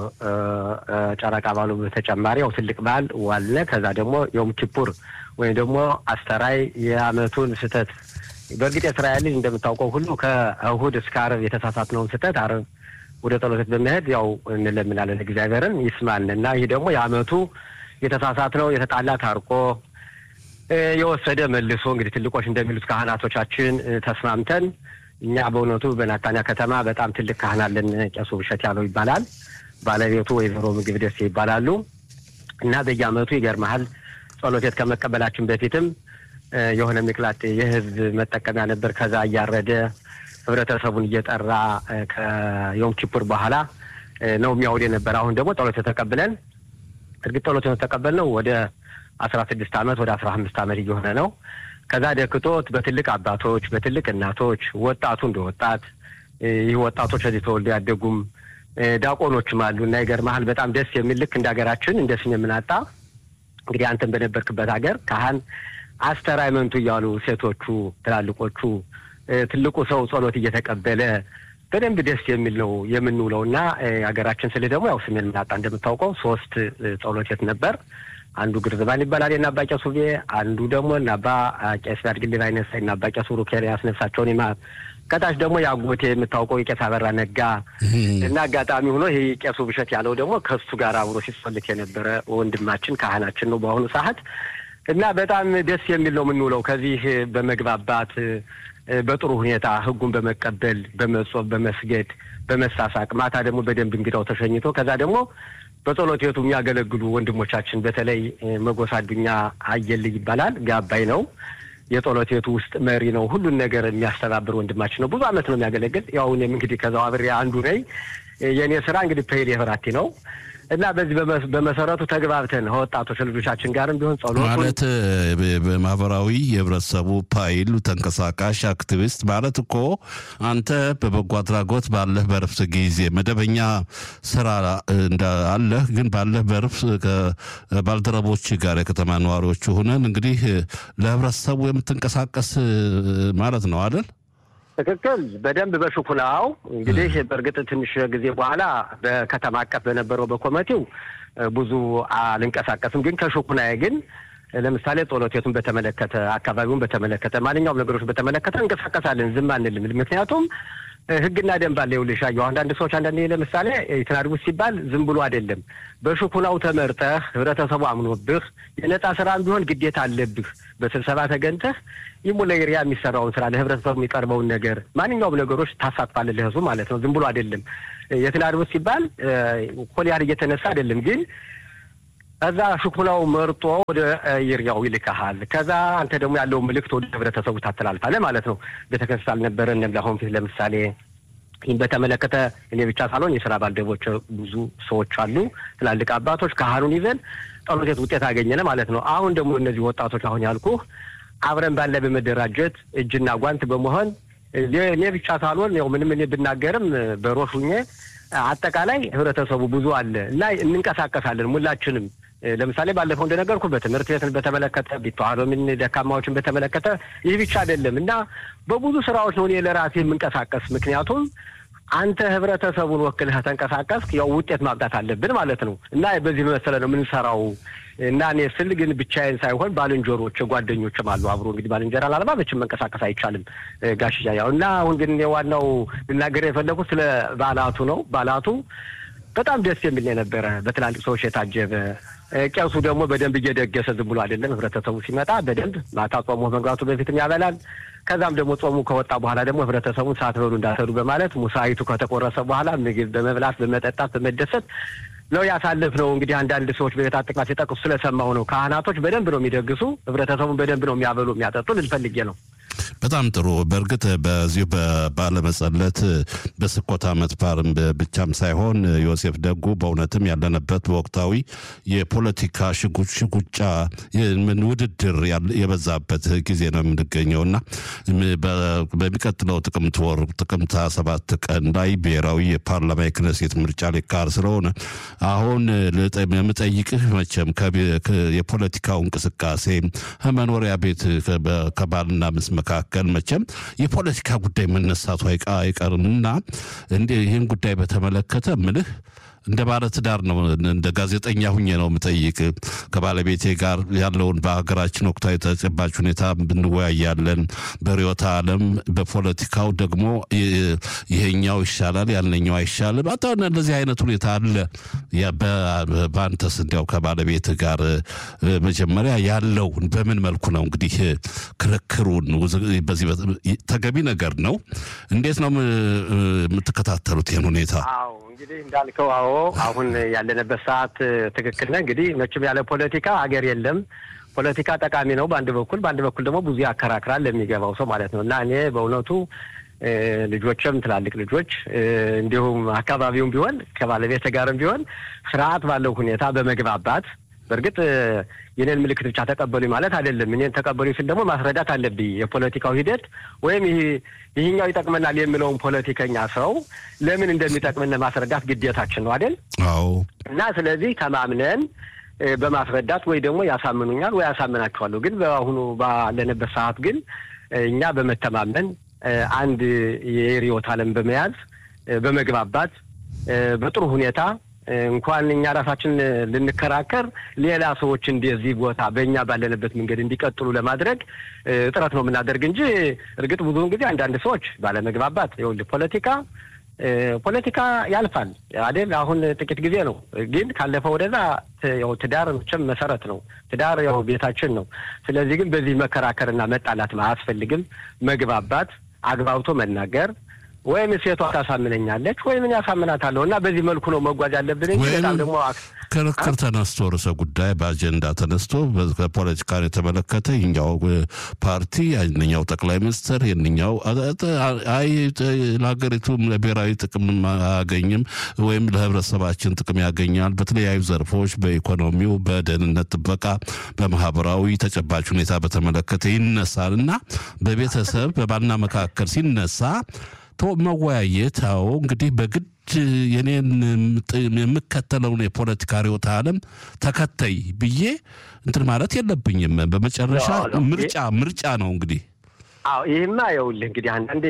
ጨረቃ ባሉ በተጨማሪ ያው ትልቅ በዓል ዋለ። ከዛ ደግሞ ዮም ኪፑር ወይም ደግሞ አስተራይ የአመቱን ስህተት በእርግጥ የእስራኤል ልጅ እንደምታውቀው ሁሉ ከእሁድ እስከ አርብ የተሳሳትነውን ስህተት አርብ ወደ ጸሎት በመሄድ ያው እንለምናለን እግዚአብሔርን ይስማን እና ይህ ደግሞ የአመቱ የተሳሳትነው የተጣላ ታርቆ የወሰደ መልሶ እንግዲህ ትልቆች እንደሚሉት ካህናቶቻችን ተስማምተን እኛ በእውነቱ በናታንያ ከተማ በጣም ትልቅ ካህን አለን። ቄሱ ብሸት ያለው ይባላል። ባለቤቱ ወይዘሮ ምግብ ደሴ ይባላሉ እና በየአመቱ ይገርመሃል ጸሎቴት ከመቀበላችን በፊትም የሆነ ሚቅላጥ የህዝብ መጠቀሚያ ነበር። ከዛ እያረደ ህብረተሰቡን እየጠራ ከዮም ኪፑር በኋላ ነው የሚያውድ የነበር። አሁን ደግሞ ጸሎት ተቀብለን እርግጥ ጸሎት የተቀበልነው ወደ አስራ ስድስት አመት ወደ አስራ አምስት አመት እየሆነ ነው። ከዛ ደክቶት በትልቅ አባቶች በትልቅ እናቶች ወጣቱ እንደ ወጣት ይህ ወጣቶች እዚህ ተወልዶ ያደጉም ዲያቆኖችም አሉ እና ይገርምሃል በጣም ደስ የሚል ልክ እንደ ሀገራችን እንደ ስም የምናጣ እንግዲህ አንተን በነበርክበት ሀገር ካህን አስተራይመንቱ እያሉ ሴቶቹ ትላልቆቹ ትልቁ ሰው ጸሎት እየተቀበለ በደንብ ደስ የሚል ነው የምንውለው እና ሀገራችን ስልህ ደግሞ ያው ስሜን ምናጣ እንደምታውቀው ሶስት ጸሎት ቤት ነበር። አንዱ ግርዝባን ይባላል የናባ ቄስ ውቤ፣ አንዱ ደግሞ ናባ ቄስ ያድግልኝ አይነሳ ናባ ቄስ ሩኬር ያስነሳቸውን ይማር ከታች ደግሞ የአጎቴ የምታውቀው የቄስ አበራ ነጋ እና አጋጣሚ ሆኖ ይህ ቄሱ ብሸት ያለው ደግሞ ከሱ ጋር አብሮ ሲጸልት የነበረ ወንድማችን ካህናችን ነው በአሁኑ ሰዓት እና በጣም ደስ የሚል ነው የምንውለው ከዚህ በመግባባት በጥሩ ሁኔታ ህጉን በመቀበል በመጾም በመስገድ በመሳሳቅ ማታ ደግሞ በደንብ እንግዳው ተሸኝቶ ከዛ ደግሞ በጸሎት ቤቱ የሚያገለግሉ ወንድሞቻችን በተለይ መጎሳ አዱኛ አየልይ ይባላል ጋባይ ነው የጸሎት ቤቱ ውስጥ መሪ ነው። ሁሉን ነገር የሚያስተባብር ወንድማችን ነው። ብዙ አመት ነው የሚያገለግል። ያው እኔም እንግዲህ ከዛው አብሬ አንዱ ነኝ። የእኔ ስራ እንግዲህ ፔል የፍራቲ ነው እና በዚህ በመሰረቱ ተግባብተን ከወጣቶች ልጆቻችን ጋርም ቢሆን ጸሎት ማለት በማህበራዊ የህብረተሰቡ ፓይል ተንቀሳቃሽ አክቲቪስት ማለት እኮ አንተ በበጎ አድራጎት ባለህ በረፍት ጊዜ መደበኛ ስራ አለህ፣ ግን ባለህ በረፍት ከባልደረቦች ጋር የከተማ ነዋሪዎች ሆነን እንግዲህ ለህብረተሰቡ የምትንቀሳቀስ ማለት ነው አይደል? ትክክል። በደንብ በሽኩናው እንግዲህ በእርግጥ ትንሽ ጊዜ በኋላ በከተማ አቀፍ በነበረው በኮሚቴው ብዙ አልንቀሳቀስም። ግን ከሽኩናዬ ግን ለምሳሌ ጸሎቴቱን በተመለከተ አካባቢውን በተመለከተ ማንኛውም ነገሮች በተመለከተ እንቀሳቀሳለን፣ ዝም አንልም። ምክንያቱም ህግና ደንብ አለ። ይኸውልሽ አየሁ አንዳንድ ሰዎች አንዳንድ ለምሳሌ የተናድጉት ሲባል ዝም ብሎ አይደለም። በሽኩናው ተመርጠህ ህብረተሰቡ አምኖብህ የነጻ ስራም ቢሆን ግዴታ አለብህ። በስብሰባ ተገንተህ ይሙለሪያ የሚሰራውን ስራ ለህብረተሰቡ የሚቀርበውን ነገር ማንኛውም ነገሮች ታሳትፋለህ ለህዝቡ ማለት ነው። ዝም ብሎ አይደለም። የተናድጉት ሲባል ኮሊያር እየተነሳ አይደለም ግን ከዛ ሽኩናው መርጦ ወደ ይርያው ይልካሃል። ከዛ አንተ ደግሞ ያለው ምልክት ወደ ህብረተሰቡ ታስተላልፋለህ ማለት ነው። ቤተክርስቲያን አልነበረንም ለአሁን ፊት ለምሳሌ ይህን በተመለከተ እኔ ብቻ ሳልሆን የስራ ባልደረቦች ብዙ ሰዎች አሉ፣ ትላልቅ አባቶች ካህኑን ይዘን ጸሎት ቤት ውጤት አገኘን ማለት ነው። አሁን ደግሞ እነዚህ ወጣቶች አሁን ያልኩህ አብረን ባለ በመደራጀት እጅና ጓንት በመሆን እኔ ብቻ ሳልሆን ያው ምንም እኔ ብናገርም በሮሹኜ አጠቃላይ ህብረተሰቡ ብዙ አለ እና እንንቀሳቀሳለን ሁላችንም ለምሳሌ ባለፈው እንደነገርኩ በትምህርት ቤትን በተመለከተ ቢተዋሎምን ደካማዎችን በተመለከተ ይህ ብቻ አይደለም እና በብዙ ስራዎች ነው እኔ ለራሴ የምንቀሳቀስ። ምክንያቱም አንተ ህብረተሰቡን ወክልህ ተንቀሳቀስክ፣ ያው ውጤት ማምጣት አለብን ማለት ነው እና በዚህ መሰለ ነው የምንሰራው እና እኔ ስል ግን ብቻዬን ሳይሆን ባልንጀሮች ጓደኞችም አሉ አብሮ እንግዲህ ባልንጀራ ላልባ መቼም መንቀሳቀስ አይቻልም ጋሽያ ያው እና አሁን ግን ዋናው ልናገር የፈለኩት ስለ በዓላቱ ነው። በዓላቱ በጣም ደስ የሚል የነበረ በትላልቅ ሰዎች የታጀበ ቄሱ ደግሞ በደንብ እየደገሰ ዝም ብሎ አይደለም። ህብረተሰቡ ሲመጣ በደንብ ማታ ጾሙ መግባቱ በፊትም ያበላል። ከዛም ደግሞ ጾሙ ከወጣ በኋላ ደግሞ ህብረተሰቡን ሳትበሉ እንዳትሄዱ በማለት ሙሳይቱ ከተቆረሰ በኋላ ምግብ በመብላት በመጠጣት በመደሰት ነው ያሳለፍነው። እንግዲህ አንዳንድ ሰዎች በቤት አጠቃላይ ሲጠቅሱ ስለሰማሁ ነው። ካህናቶች በደንብ ነው የሚደግሱ፣ ህብረተሰቡን በደንብ ነው የሚያበሉ የሚያጠጡ ልንፈልጌ ነው። በጣም ጥሩ። በእርግጥ በዚሁ ባለመጸለት በስኮት ዓመት በዓልም ብቻም ሳይሆን ዮሴፍ ደጉ በእውነትም ያለንበት በወቅታዊ የፖለቲካ ሽጉጫ ውድድር የበዛበት ጊዜ ነው የምንገኘው እና በሚቀጥለው ጥቅምት ወር ጥቅምት ሰባት ቀን ላይ ብሔራዊ የፓርላማ የክነሴት ምርጫ ሊካሄድ ስለሆነ አሁን የምጠይቅህ መቼም የፖለቲካው እንቅስቃሴ ከመኖሪያ ቤት ከባልና ምስ መካከል መቼም የፖለቲካ ጉዳይ መነሳቱ አይቀርምና እንደ ይህን ጉዳይ በተመለከተ ምልህ እንደ ባለ ትዳር ነው እንደ ጋዜጠኛ ሁኜ ነው የምጠይቅ። ከባለቤቴ ጋር ያለውን በሀገራችን ወቅታዊ ተጨባጭ ሁኔታ ብንወያያለን። በርዕዮተ ዓለም በፖለቲካው ደግሞ ይሄኛው ይሻላል ያለኛው አይሻልም። አታ እንደዚህ አይነት ሁኔታ አለ። በአንተስ እንዲያው ከባለቤት ጋር መጀመሪያ ያለውን በምን መልኩ ነው እንግዲህ ክርክሩን በዚህ ተገቢ ነገር ነው። እንዴት ነው የምትከታተሉት ይህን ሁኔታ? እንግዲህ እንዳልከው አዎ፣ አሁን ያለንበት ሰዓት ትክክል ነህ። እንግዲህ መቼም ያለ ፖለቲካ ሀገር የለም። ፖለቲካ ጠቃሚ ነው በአንድ በኩል፣ በአንድ በኩል ደግሞ ብዙ ያከራክራል ለሚገባው ሰው ማለት ነው። እና እኔ በእውነቱ ልጆችም ትላልቅ ልጆች እንዲሁም አካባቢውም ቢሆን ከባለቤት ጋርም ቢሆን ስርዓት ባለው ሁኔታ በመግባባት በእርግጥ የኔን ምልክት ብቻ ተቀበሉኝ ማለት አይደለም። እኔን ተቀበሉኝ ስል ደግሞ ማስረዳት አለብኝ የፖለቲካው ሂደት ወይም ይህኛው ይጠቅመናል የሚለውን ፖለቲከኛ ሰው ለምን እንደሚጠቅምን ማስረዳት ግዴታችን ነው አይደል? አዎ። እና ስለዚህ ተማምነን በማስረዳት ወይ ደግሞ ያሳምኑኛል ወይ ያሳምናቸዋለሁ። ግን በአሁኑ ባለንበት ሰዓት ግን እኛ በመተማመን አንድ የርዕዮተ ዓለም በመያዝ በመግባባት በጥሩ ሁኔታ እንኳን እኛ ራሳችን ልንከራከር ሌላ ሰዎች እንደዚህ ቦታ በእኛ ባለንበት መንገድ እንዲቀጥሉ ለማድረግ ጥረት ነው የምናደርግ እንጂ እርግጥ ብዙውን ጊዜ አንዳንድ ሰዎች ባለመግባባት ይኸውልህ ፖለቲካ ፖለቲካ ያልፋል አይደል? አሁን ጥቂት ጊዜ ነው፣ ግን ካለፈ ወደዛ ያው ትዳር መቼም መሰረት ነው። ትዳር ያው ቤታችን ነው። ስለዚህ ግን በዚህ መከራከርና መጣላት አያስፈልግም። መግባባት፣ አግባብቶ መናገር ወይም ሴቷ ታሳምነኛለች ወይም እኔ ያሳምናታለሁ እና በዚህ መልኩ ነው መጓዝ ያለብን እንጂ በጣም ደግሞ ክርክር ተነስቶ ርዕሰ ጉዳይ በአጀንዳ ተነስቶ ፖለቲካን የተመለከተ ይኛው ፓርቲ የኛው ጠቅላይ ሚኒስትር የኛው አይ ለሀገሪቱ ለብሔራዊ ጥቅም አያገኝም ወይም ለህብረተሰባችን ጥቅም ያገኛል በተለያዩ ዘርፎች በኢኮኖሚው፣ በደህንነት ጥበቃ፣ በማህበራዊ ተጨባጭ ሁኔታ በተመለከተ ይነሳል እና በቤተሰብ በባልና መካከል ሲነሳ መወያየት አዎ እንግዲህ በግድ የኔን የምከተለውን የፖለቲካ ርዕዮተ ዓለም ተከተይ ብዬ እንትን ማለት የለብኝም። በመጨረሻ ምርጫ ምርጫ ነው እንግዲህ። አዎ ይህማ ይኸውልህ እንግዲህ አንዳንዴ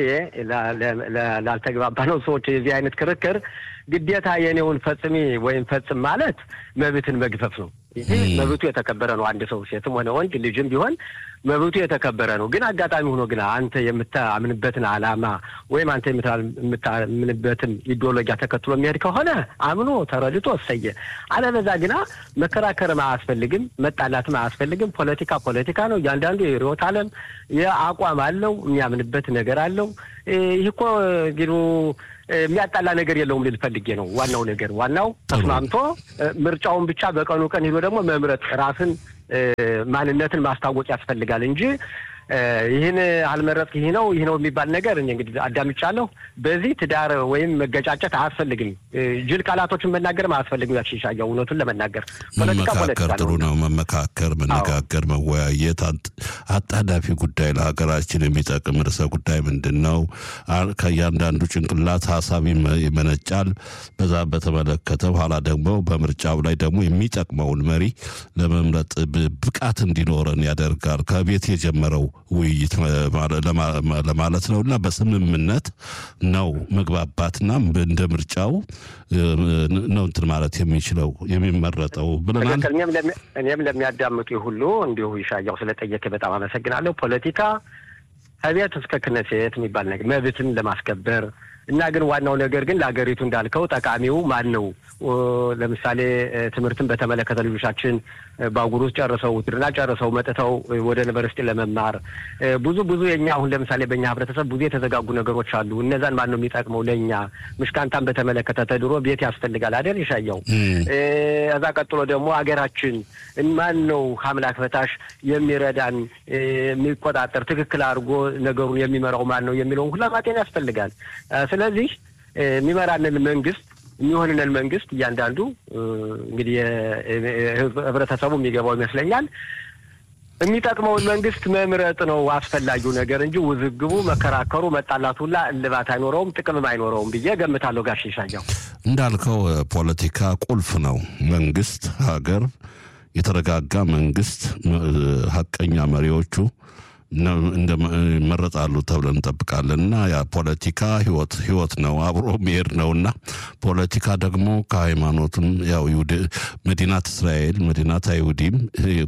ላልተግባባ ነው ሰዎች የዚህ አይነት ክርክር ግዴታ የኔውን ፈጽሚ ወይም ፈጽም ማለት መብትን መግፈፍ ነው። ይህ መብቱ የተከበረ ነው። አንድ ሰው ሴትም ሆነ ወንድ ልጅም ቢሆን መብቱ የተከበረ ነው። ግን አጋጣሚ ሆኖ ግን አንተ የምታምንበትን ዓላማ ወይም አንተ የምታምንበትን ኢዲዮሎጂያ ተከትሎ የሚሄድ ከሆነ አምኖ ተረድቶ እሰየ። አለበዛ ግና መከራከርም አያስፈልግም፣ መጣላትም አያስፈልግም። ፖለቲካ ፖለቲካ ነው። እያንዳንዱ የርዕዮተ ዓለም የአቋም አለው፣ የሚያምንበት ነገር አለው። ይህ እኮ እንግዲህ የሚያጣላ ነገር የለውም ልል ፈልጌ ነው። ዋናው ነገር ዋናው ተስማምቶ ምርጫውን ብቻ በቀኑ ቀን ሄዶ ደግሞ መምረጥ ራስን ማንነትን ማስታወቅ ያስፈልጋል እንጂ ይህን አልመረጥክ ይህ ነው ይህ ነው የሚባል ነገር እኔ እንግዲህ አዳምጫለሁ። በዚህ ትዳር ወይም መገጫጨት አያስፈልግም። ጅል ቃላቶችን መናገርም አያስፈልግም። ያሽሻያው እውነቱን ለመናገር መመካከር ጥሩ ነው። መመካከር፣ መነጋገር፣ መወያየት አጣዳፊ ጉዳይ ለሀገራችን የሚጠቅም ርዕሰ ጉዳይ ምንድን ነው? ከእያንዳንዱ ጭንቅላት ሀሳብ ይመነጫል። በዛ በተመለከተ በኋላ ደግሞ በምርጫው ላይ ደግሞ የሚጠቅመውን መሪ ለመምረጥ ብቃት እንዲኖረን ያደርጋል። ከቤት የጀመረው ውይይት ለማለት ነው እና በስምምነት ነው መግባባትና እንደ ምርጫው ነው እንትን ማለት የሚችለው የሚመረጠው ብለናል። እኔም ለሚያዳምጡ ሁሉ እንዲሁ ይሻያው ስለጠየቀ በጣም አመሰግናለሁ። ፖለቲካ ከቤት እስከ ክነሴት የሚባል ነገር መብትን ለማስከበር እና ግን ዋናው ነገር ግን ለሀገሪቱ እንዳልከው ጠቃሚው ማን ነው? ለምሳሌ ትምህርትን በተመለከተ ልጆቻችን ባጉር ውስጥ ጨርሰው ውትድርና ጨርሰው መጥተው ወደ ዩኒቨርሲቲ ለመማር ብዙ ብዙ የኛ አሁን ለምሳሌ በእኛ ህብረተሰብ ብዙ የተዘጋጉ ነገሮች አሉ። እነዛን ማን ነው የሚጠቅመው? ለእኛ ምሽካንታን በተመለከተ ተድሮ ቤት ያስፈልጋል አይደል? ይሻየው እዛ ቀጥሎ ደግሞ ሀገራችን ማን ነው ከአምላክ በታች የሚረዳን የሚቆጣጠር ትክክል አድርጎ ነገሩን የሚመራው ማን ነው የሚለውን ሁላ ማጤን ያስፈልጋል። ስለዚህ የሚመራንን መንግስት የሚሆንንን መንግስት እያንዳንዱ እንግዲህ ህብረተሰቡ የሚገባው ይመስለኛል የሚጠቅመውን መንግስት መምረጥ ነው አስፈላጊው ነገር እንጂ ውዝግቡ፣ መከራከሩ፣ መጣላቱ ሁላ እልባት አይኖረውም፣ ጥቅምም አይኖረውም ብዬ ገምታለሁ። ጋሽ ይሻያው እንዳልከው ፖለቲካ ቁልፍ ነው። መንግስት ሀገር የተረጋጋ መንግስት ሀቀኛ መሪዎቹ ይመረጣሉ ተብለን እንጠብቃለን እና ያ ፖለቲካ ህይወት ህይወት ነው አብሮ መሄድ ነው እና ፖለቲካ ደግሞ ከሃይማኖትም ያው መዲናት እስራኤል መዲናት አይሁዲም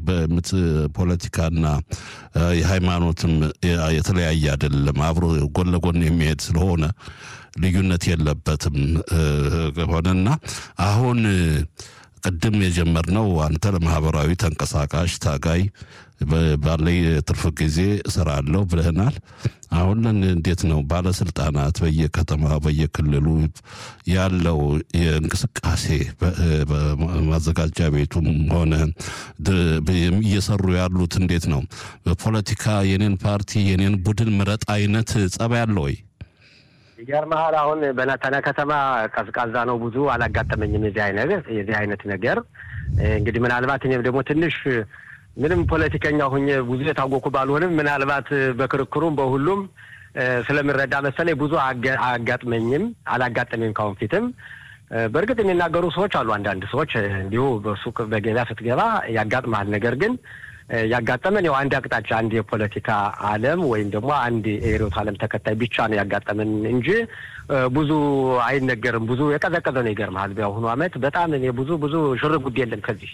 ፖለቲካና የሃይማኖትም የተለያየ አይደለም አብሮ ጎን ለጎን የሚሄድ ስለሆነ ልዩነት የለበትም ሆነና አሁን ቅድም የጀመርነው አንተ ለማህበራዊ ተንቀሳቃሽ ታጋይ ባለኝ ትርፍ ጊዜ እሰራለሁ ብለህናል። አሁን እንዴት ነው ባለስልጣናት በየከተማ በየክልሉ ያለው የእንቅስቃሴ ማዘጋጃ ቤቱም ሆነ እየሰሩ ያሉት እንዴት ነው? በፖለቲካ የኔን ፓርቲ የኔን ቡድን ምረጥ አይነት ጸባይ አለ ወይ? ይገርምሃል አሁን በናታንያ ከተማ ቀዝቃዛ ነው። ብዙ አላጋጠመኝም የዚህ አይነት የዚህ አይነት ነገር እንግዲህ ምናልባት እኔም ደግሞ ትንሽ ምንም ፖለቲከኛ ሁኜ ብዙ የታወኩ ባልሆንም ምናልባት በክርክሩም በሁሉም ስለምረዳ መሰለኝ ብዙ አያጋጥመኝም አላጋጠመኝም ካሁን ፊትም። በእርግጥ የሚናገሩ ሰዎች አሉ። አንዳንድ ሰዎች እንዲሁ በሱቅ በገበያ ስትገባ ያጋጥመሃል። ነገር ግን ያጋጠመን ያው አንድ አቅጣጫ አንድ የፖለቲካ ዓለም ወይም ደግሞ አንድ የርዕዮተ ዓለም ተከታይ ብቻ ነው ያጋጠመን እንጂ ብዙ አይነገርም። ብዙ የቀዘቀዘ ነው። ይገርምሃል በአሁኑ ዓመት በጣም እኔ ብዙ ብዙ ሽር ጉድ የለም ከዚህ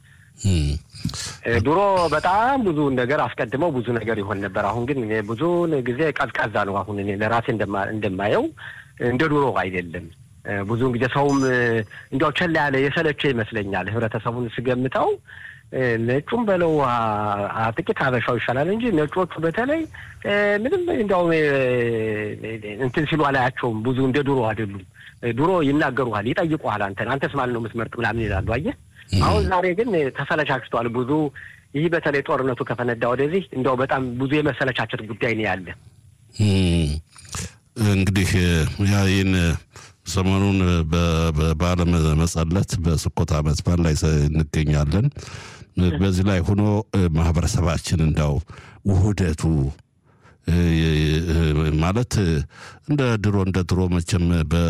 ድሮ በጣም ብዙ ነገር አስቀድመው ብዙ ነገር ይሆን ነበር። አሁን ግን እኔ ብዙ ጊዜ ቀዝቃዛ ነው። አሁን እኔ ለራሴ እንደማየው እንደ ድሮ አይደለም። ብዙውን ጊዜ ሰውም እንዲያው ቸላ ያለ የሰለቸ ይመስለኛል። ህብረተሰቡን ስገምተው ነጩም በለው ጥቂት ሀበሻው ይሻላል እንጂ ነጮቹ በተለይ ምንም እንዲያው እንትን ሲሉ አላያቸውም። ብዙ እንደ ድሮ አይደሉም። ድሮ ይናገሩሃል፣ ይጠይቁሃል። አንተን አንተስ ማለት ነው የምትመርጥ ምናምን ይላሉ። አየህ አሁን ዛሬ ግን ተሰለቻችቷል። ብዙ ይህ በተለይ ጦርነቱ ከፈነዳ ወደዚህ እንዲያው በጣም ብዙ የመሰለቻቸት ጉዳይ ነው ያለ። እንግዲህ ይህን ሰሞኑን በዓለ መጸለት በስኮት ዓመት በዓል ላይ እንገኛለን። በዚህ ላይ ሆኖ ማህበረሰባችን እንዳው ውህደቱ ማለት እንደ ድሮ እንደ ድሮ መቼም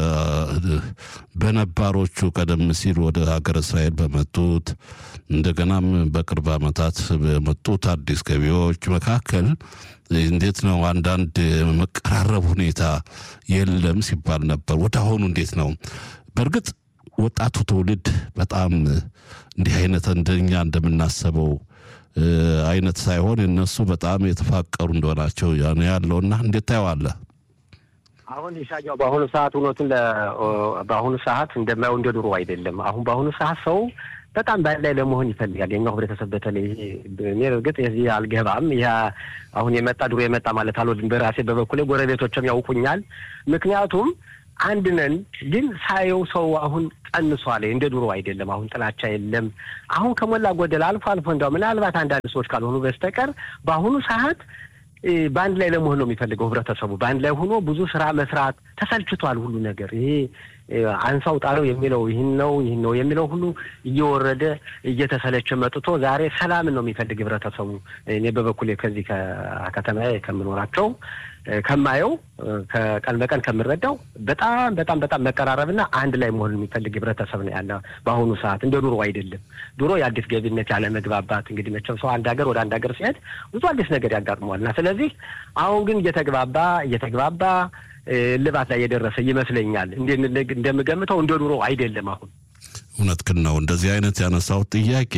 በነባሮቹ ቀደም ሲል ወደ ሀገር እስራኤል በመጡት እንደገናም በቅርብ ዓመታት በመጡት አዲስ ገቢዎች መካከል እንዴት ነው አንዳንድ መቀራረብ ሁኔታ የለም ሲባል ነበር። ወደ አሁኑ እንዴት ነው? በእርግጥ ወጣቱ ትውልድ በጣም እንዲህ አይነት እንደኛ እንደምናስበው አይነት ሳይሆን እነሱ በጣም የተፋቀሩ እንደሆናቸው ያለውና እንዴት ታየዋለህ? አሁን ይሻያው በአሁኑ ሰዓት እውነቱን በአሁኑ ሰዓት እንደማየው እንደ ድሮ አይደለም። አሁን በአሁኑ ሰዓት ሰው በጣም በአንድ ላይ ለመሆን ይፈልጋል። የኛው ህብረተሰብ በተለይ እኔ እርግጥ የዚህ አልገባም። ይህ አሁን የመጣ ድሮ የመጣ ማለት አልወድም። በራሴ በበኩሌ ጎረቤቶችም ያውቁኛል። ምክንያቱም አንድ ነን። ግን ሳየው ሰው አሁን ቀንሷል። እንደ ድሮ አይደለም። አሁን ጥላቻ የለም። አሁን ከሞላ ጎደል አልፎ አልፎ እንዲያው ምናልባት አንዳንድ ሰዎች ካልሆኑ በስተቀር በአሁኑ ሰዓት በአንድ ላይ ለመሆን ነው የሚፈልገው ህብረተሰቡ። በአንድ ላይ ሆኖ ብዙ ስራ መስራት ተሰልችቷል። ሁሉ ነገር ይሄ አንሳው ጣለው የሚለው ይህን ነው ይህን ነው የሚለው ሁሉ እየወረደ እየተሰለቸ መጥቶ ዛሬ ሰላምን ነው የሚፈልግ ህብረተሰቡ። እኔ በበኩሌ ከዚህ ከከተማ ከምኖራቸው ከማየው ከቀን በቀን ከምረዳው በጣም በጣም በጣም መቀራረብና አንድ ላይ መሆን የሚፈልግ ህብረተሰብ ነው ያለ በአሁኑ ሰዓት። እንደ ድሮ አይደለም። ድሮ የአዲስ ገቢነት ያለ መግባባት እንግዲህ መቼም ሰው አንድ ሀገር ወደ አንድ ሀገር ሲሄድ ብዙ አዲስ ነገር ያጋጥመዋል እና ስለዚህ አሁን ግን እየተግባባ እየተግባባ እልባት ላይ የደረሰ ይመስለኛል። እንደምገምተው እንደ ድሮ አይደለም አሁን እውነትህን ነው። እንደዚህ አይነት ያነሳው ጥያቄ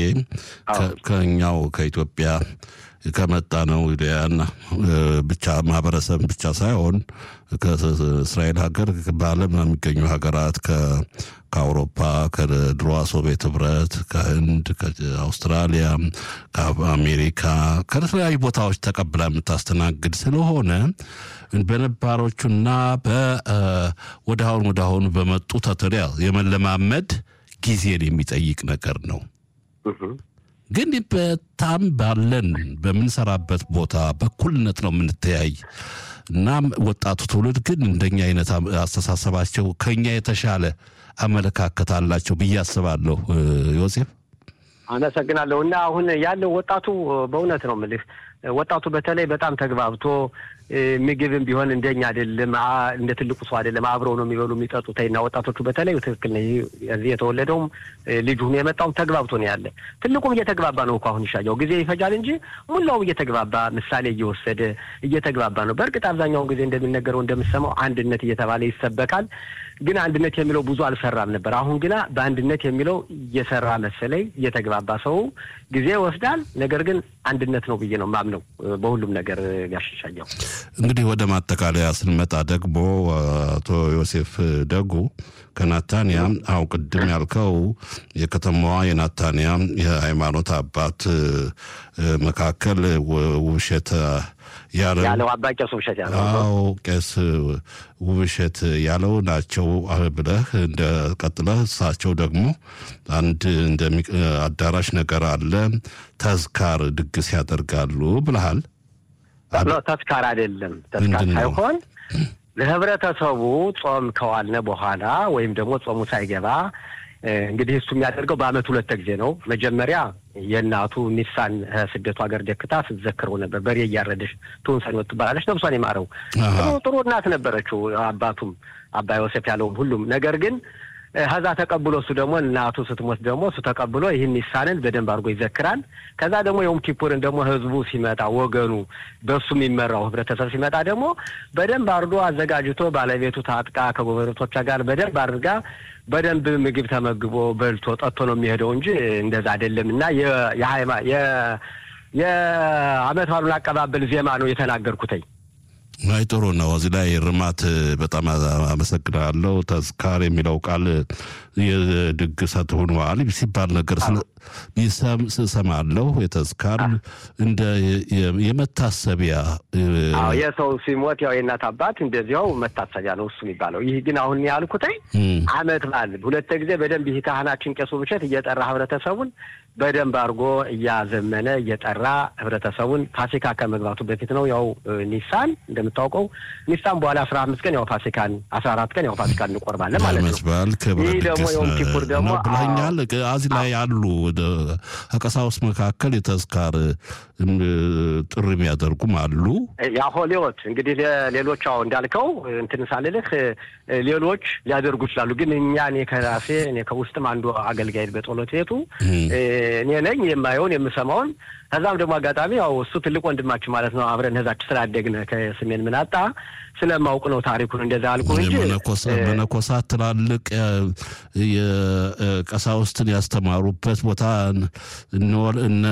ከኛው ከኢትዮጵያ ከመጣ ነው ያን ብቻ ማህበረሰብ ብቻ ሳይሆን ከእስራኤል ሀገር በዓለም የሚገኙ ሀገራት ከአውሮፓ ከድሮ ሶቪየት ህብረት፣ ከህንድ፣ ከአውስትራሊያ፣ ከአሜሪካ ከተለያዩ ቦታዎች ተቀብላ የምታስተናግድ ስለሆነ በነባሮቹና ወደ አሁን ወደ አሁኑ በመጡ ተተሪያ የመለማመድ ጊዜን የሚጠይቅ ነገር ነው። ግን በጣም ባለን በምንሰራበት ቦታ በኩልነት ነው የምንተያይ። እናም ወጣቱ ትውልድ ግን እንደኛ አይነት አስተሳሰባቸው ከኛ የተሻለ አመለካከት አላቸው ብዬ አስባለሁ። ዮሴፍ አመሰግናለሁ። እና አሁን ያለው ወጣቱ በእውነት ነው የምልህ ወጣቱ በተለይ በጣም ተግባብቶ ምግብም ቢሆን እንደኛ አይደለም፣ እንደ ትልቁ ሰው አይደለም። አብረው ነው የሚበሉ የሚጠጡት። እና ወጣቶቹ በተለይ ትክክል ነው። እዚህ የተወለደውም ልጅ ሆኖ የመጣውም ተግባብቶ ነው ያለ። ትልቁም እየተግባባ ነው እኮ አሁን ይሻየው ጊዜ ይፈጃል እንጂ ሙላውም እየተግባባ ምሳሌ እየወሰደ እየተግባባ ነው። በእርግጥ አብዛኛውን ጊዜ እንደሚነገረው እንደምሰማው አንድነት እየተባለ ይሰበካል። ግን አንድነት የሚለው ብዙ አልሰራም ነበር። አሁን ግና በአንድነት የሚለው እየሰራ መሰለኝ። እየተግባባ ሰው ጊዜ ይወስዳል። ነገር ግን አንድነት ነው ብዬ ነው ማምነው በሁሉም ነገር ያሻሻየው። እንግዲህ ወደ ማጠቃለያ ስንመጣ ደግሞ አቶ ዮሴፍ ደጉ ከናታንያ አው ቅድም ያልከው የከተማዋ የናታንያ የሃይማኖት አባት መካከል ውብሸት ያለው አባ ቄስ ውብሸት ያለው አዎ ቄስ ውብሸት ያለው ናቸው ብለህ እንደ ቀጥለህ እሳቸው ደግሞ አንድ እንደሚ አዳራሽ ነገር አለ ተዝካር ድግስ ያደርጋሉ ብለሃል። ተስካር አይደለም። ተስካር ሳይሆን ለህብረተሰቡ ጾም ከዋልነ በኋላ ወይም ደግሞ ጾሙ ሳይገባ እንግዲህ እሱ የሚያደርገው በአመት ሁለት ጊዜ ነው። መጀመሪያ የእናቱ ኒሳን ስደቱ ሀገር ደክታ ስትዘክረው ነበር። በሬ እያረደች ትውንሰን ወጥ ትባላለች። ነብሷን የማረው ጥሩ ጥሩ እናት ነበረችው። አባቱም አባ ዮሴፍ ያለውም ሁሉም ነገር ግን ከዛ ተቀብሎ እሱ ደግሞ እናቱ ስትሞት ደግሞ እሱ ተቀብሎ ይህን ኒሳንን በደንብ አድርጎ ይዘክራል። ከዛ ደግሞ የውም ኪፑርን ደግሞ ህዝቡ ሲመጣ ወገኑ በሱ የሚመራው ህብረተሰብ ሲመጣ ደግሞ በደንብ አድርጎ አዘጋጅቶ ባለቤቱ ታጥቃ ከጎረቤቶቿ ጋር በደንብ አድርጋ በደንብ ምግብ ተመግቦ በልቶ ጠጥቶ ነው የሚሄደው እንጂ እንደዛ አይደለም። እና የአመት ባሉን አቀባበል ዜማ ነው የተናገርኩትኝ። አይ ጥሩ ነው። እዚህ ላይ ርማት በጣም አመሰግናለሁ። ተዝካር የሚለው ቃል የድግሰት ሆኗል ሲባል ነገር ሰማለሁ። የተዝካር እንደ የመታሰቢያ የሰው ሲሞት ያው የእናት አባት እንደዚያው መታሰቢያ ነው እሱ የሚባለው። ይህ ግን አሁን ያልኩትኝ አመት በዓል ሁለት ጊዜ በደንብ ይህ ካህናችን ቄሱ ብቸት እየጠራ ህብረተሰቡን በደንብ አድርጎ እያዘመነ እየጠራ ህብረተሰቡን ፋሲካ ከመግባቱ በፊት ነው ያው ኒሳን እንደምታውቀው ኒሳን በኋላ አስራ አምስት ቀን ያው ፋሲካን አስራ አራት ቀን ያው ፋሲካን እንቆርባለን ማለት ነው። ይህ ደግሞ የውም ኪፑር ደግሞ ብለኛል። እዚህ ላይ ያሉ ከቀሳውስት መካከል የተዝካር ጥሪ የሚያደርጉም አሉ። የአሆሌዎት እንግዲህ ሌሎች አሁ እንዳልከው እንትን ሳልልህ ሌሎች ሊያደርጉ ይችላሉ። ግን እኛ እኔ ከራሴ እኔ ከውስጥም አንዱ አገልጋይ በጸሎት ቤቱ እኔ ነኝ የማየውን የምሰማውን። ከዛም ደግሞ አጋጣሚ ያው እሱ ትልቅ ወንድማችን ማለት ነው። አብረን ህዛች ስላደግነ ከስሜን ምናጣ ስለማውቅ ነው ታሪኩን እንደዛ አልኩ እንጂ መነኮሳት ትላልቅ የቀሳውስትን ያስተማሩበት ቦታ እነ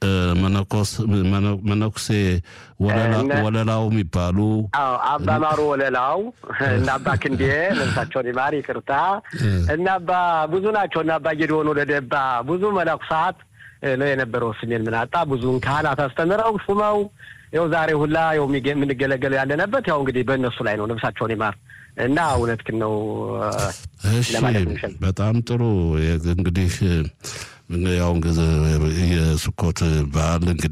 መነኩሴ ወለላው የሚባሉ አባ ማሩ ወለላው እና አባ ክንዴ ነፍሳቸውን ይማር ይቅርታ እና አባ ብዙ ናቸው እና አባ ጌድሆን ወለደባ ብዙ መነኩሳት ነው የነበረው። ስሜን ምናጣ ብዙውን ካህናት አስተምረው ሹመው ያው ዛሬ ሁላ ያው የምንገለገለው ያለንበት ያው እንግዲህ በእነሱ ላይ ነው። ነፍሳቸውን ይማር እና እውነትህን ነው። እሺ፣ በጣም ጥሩ እንግዲህ ያው የስኮት በዓል እንግዲህ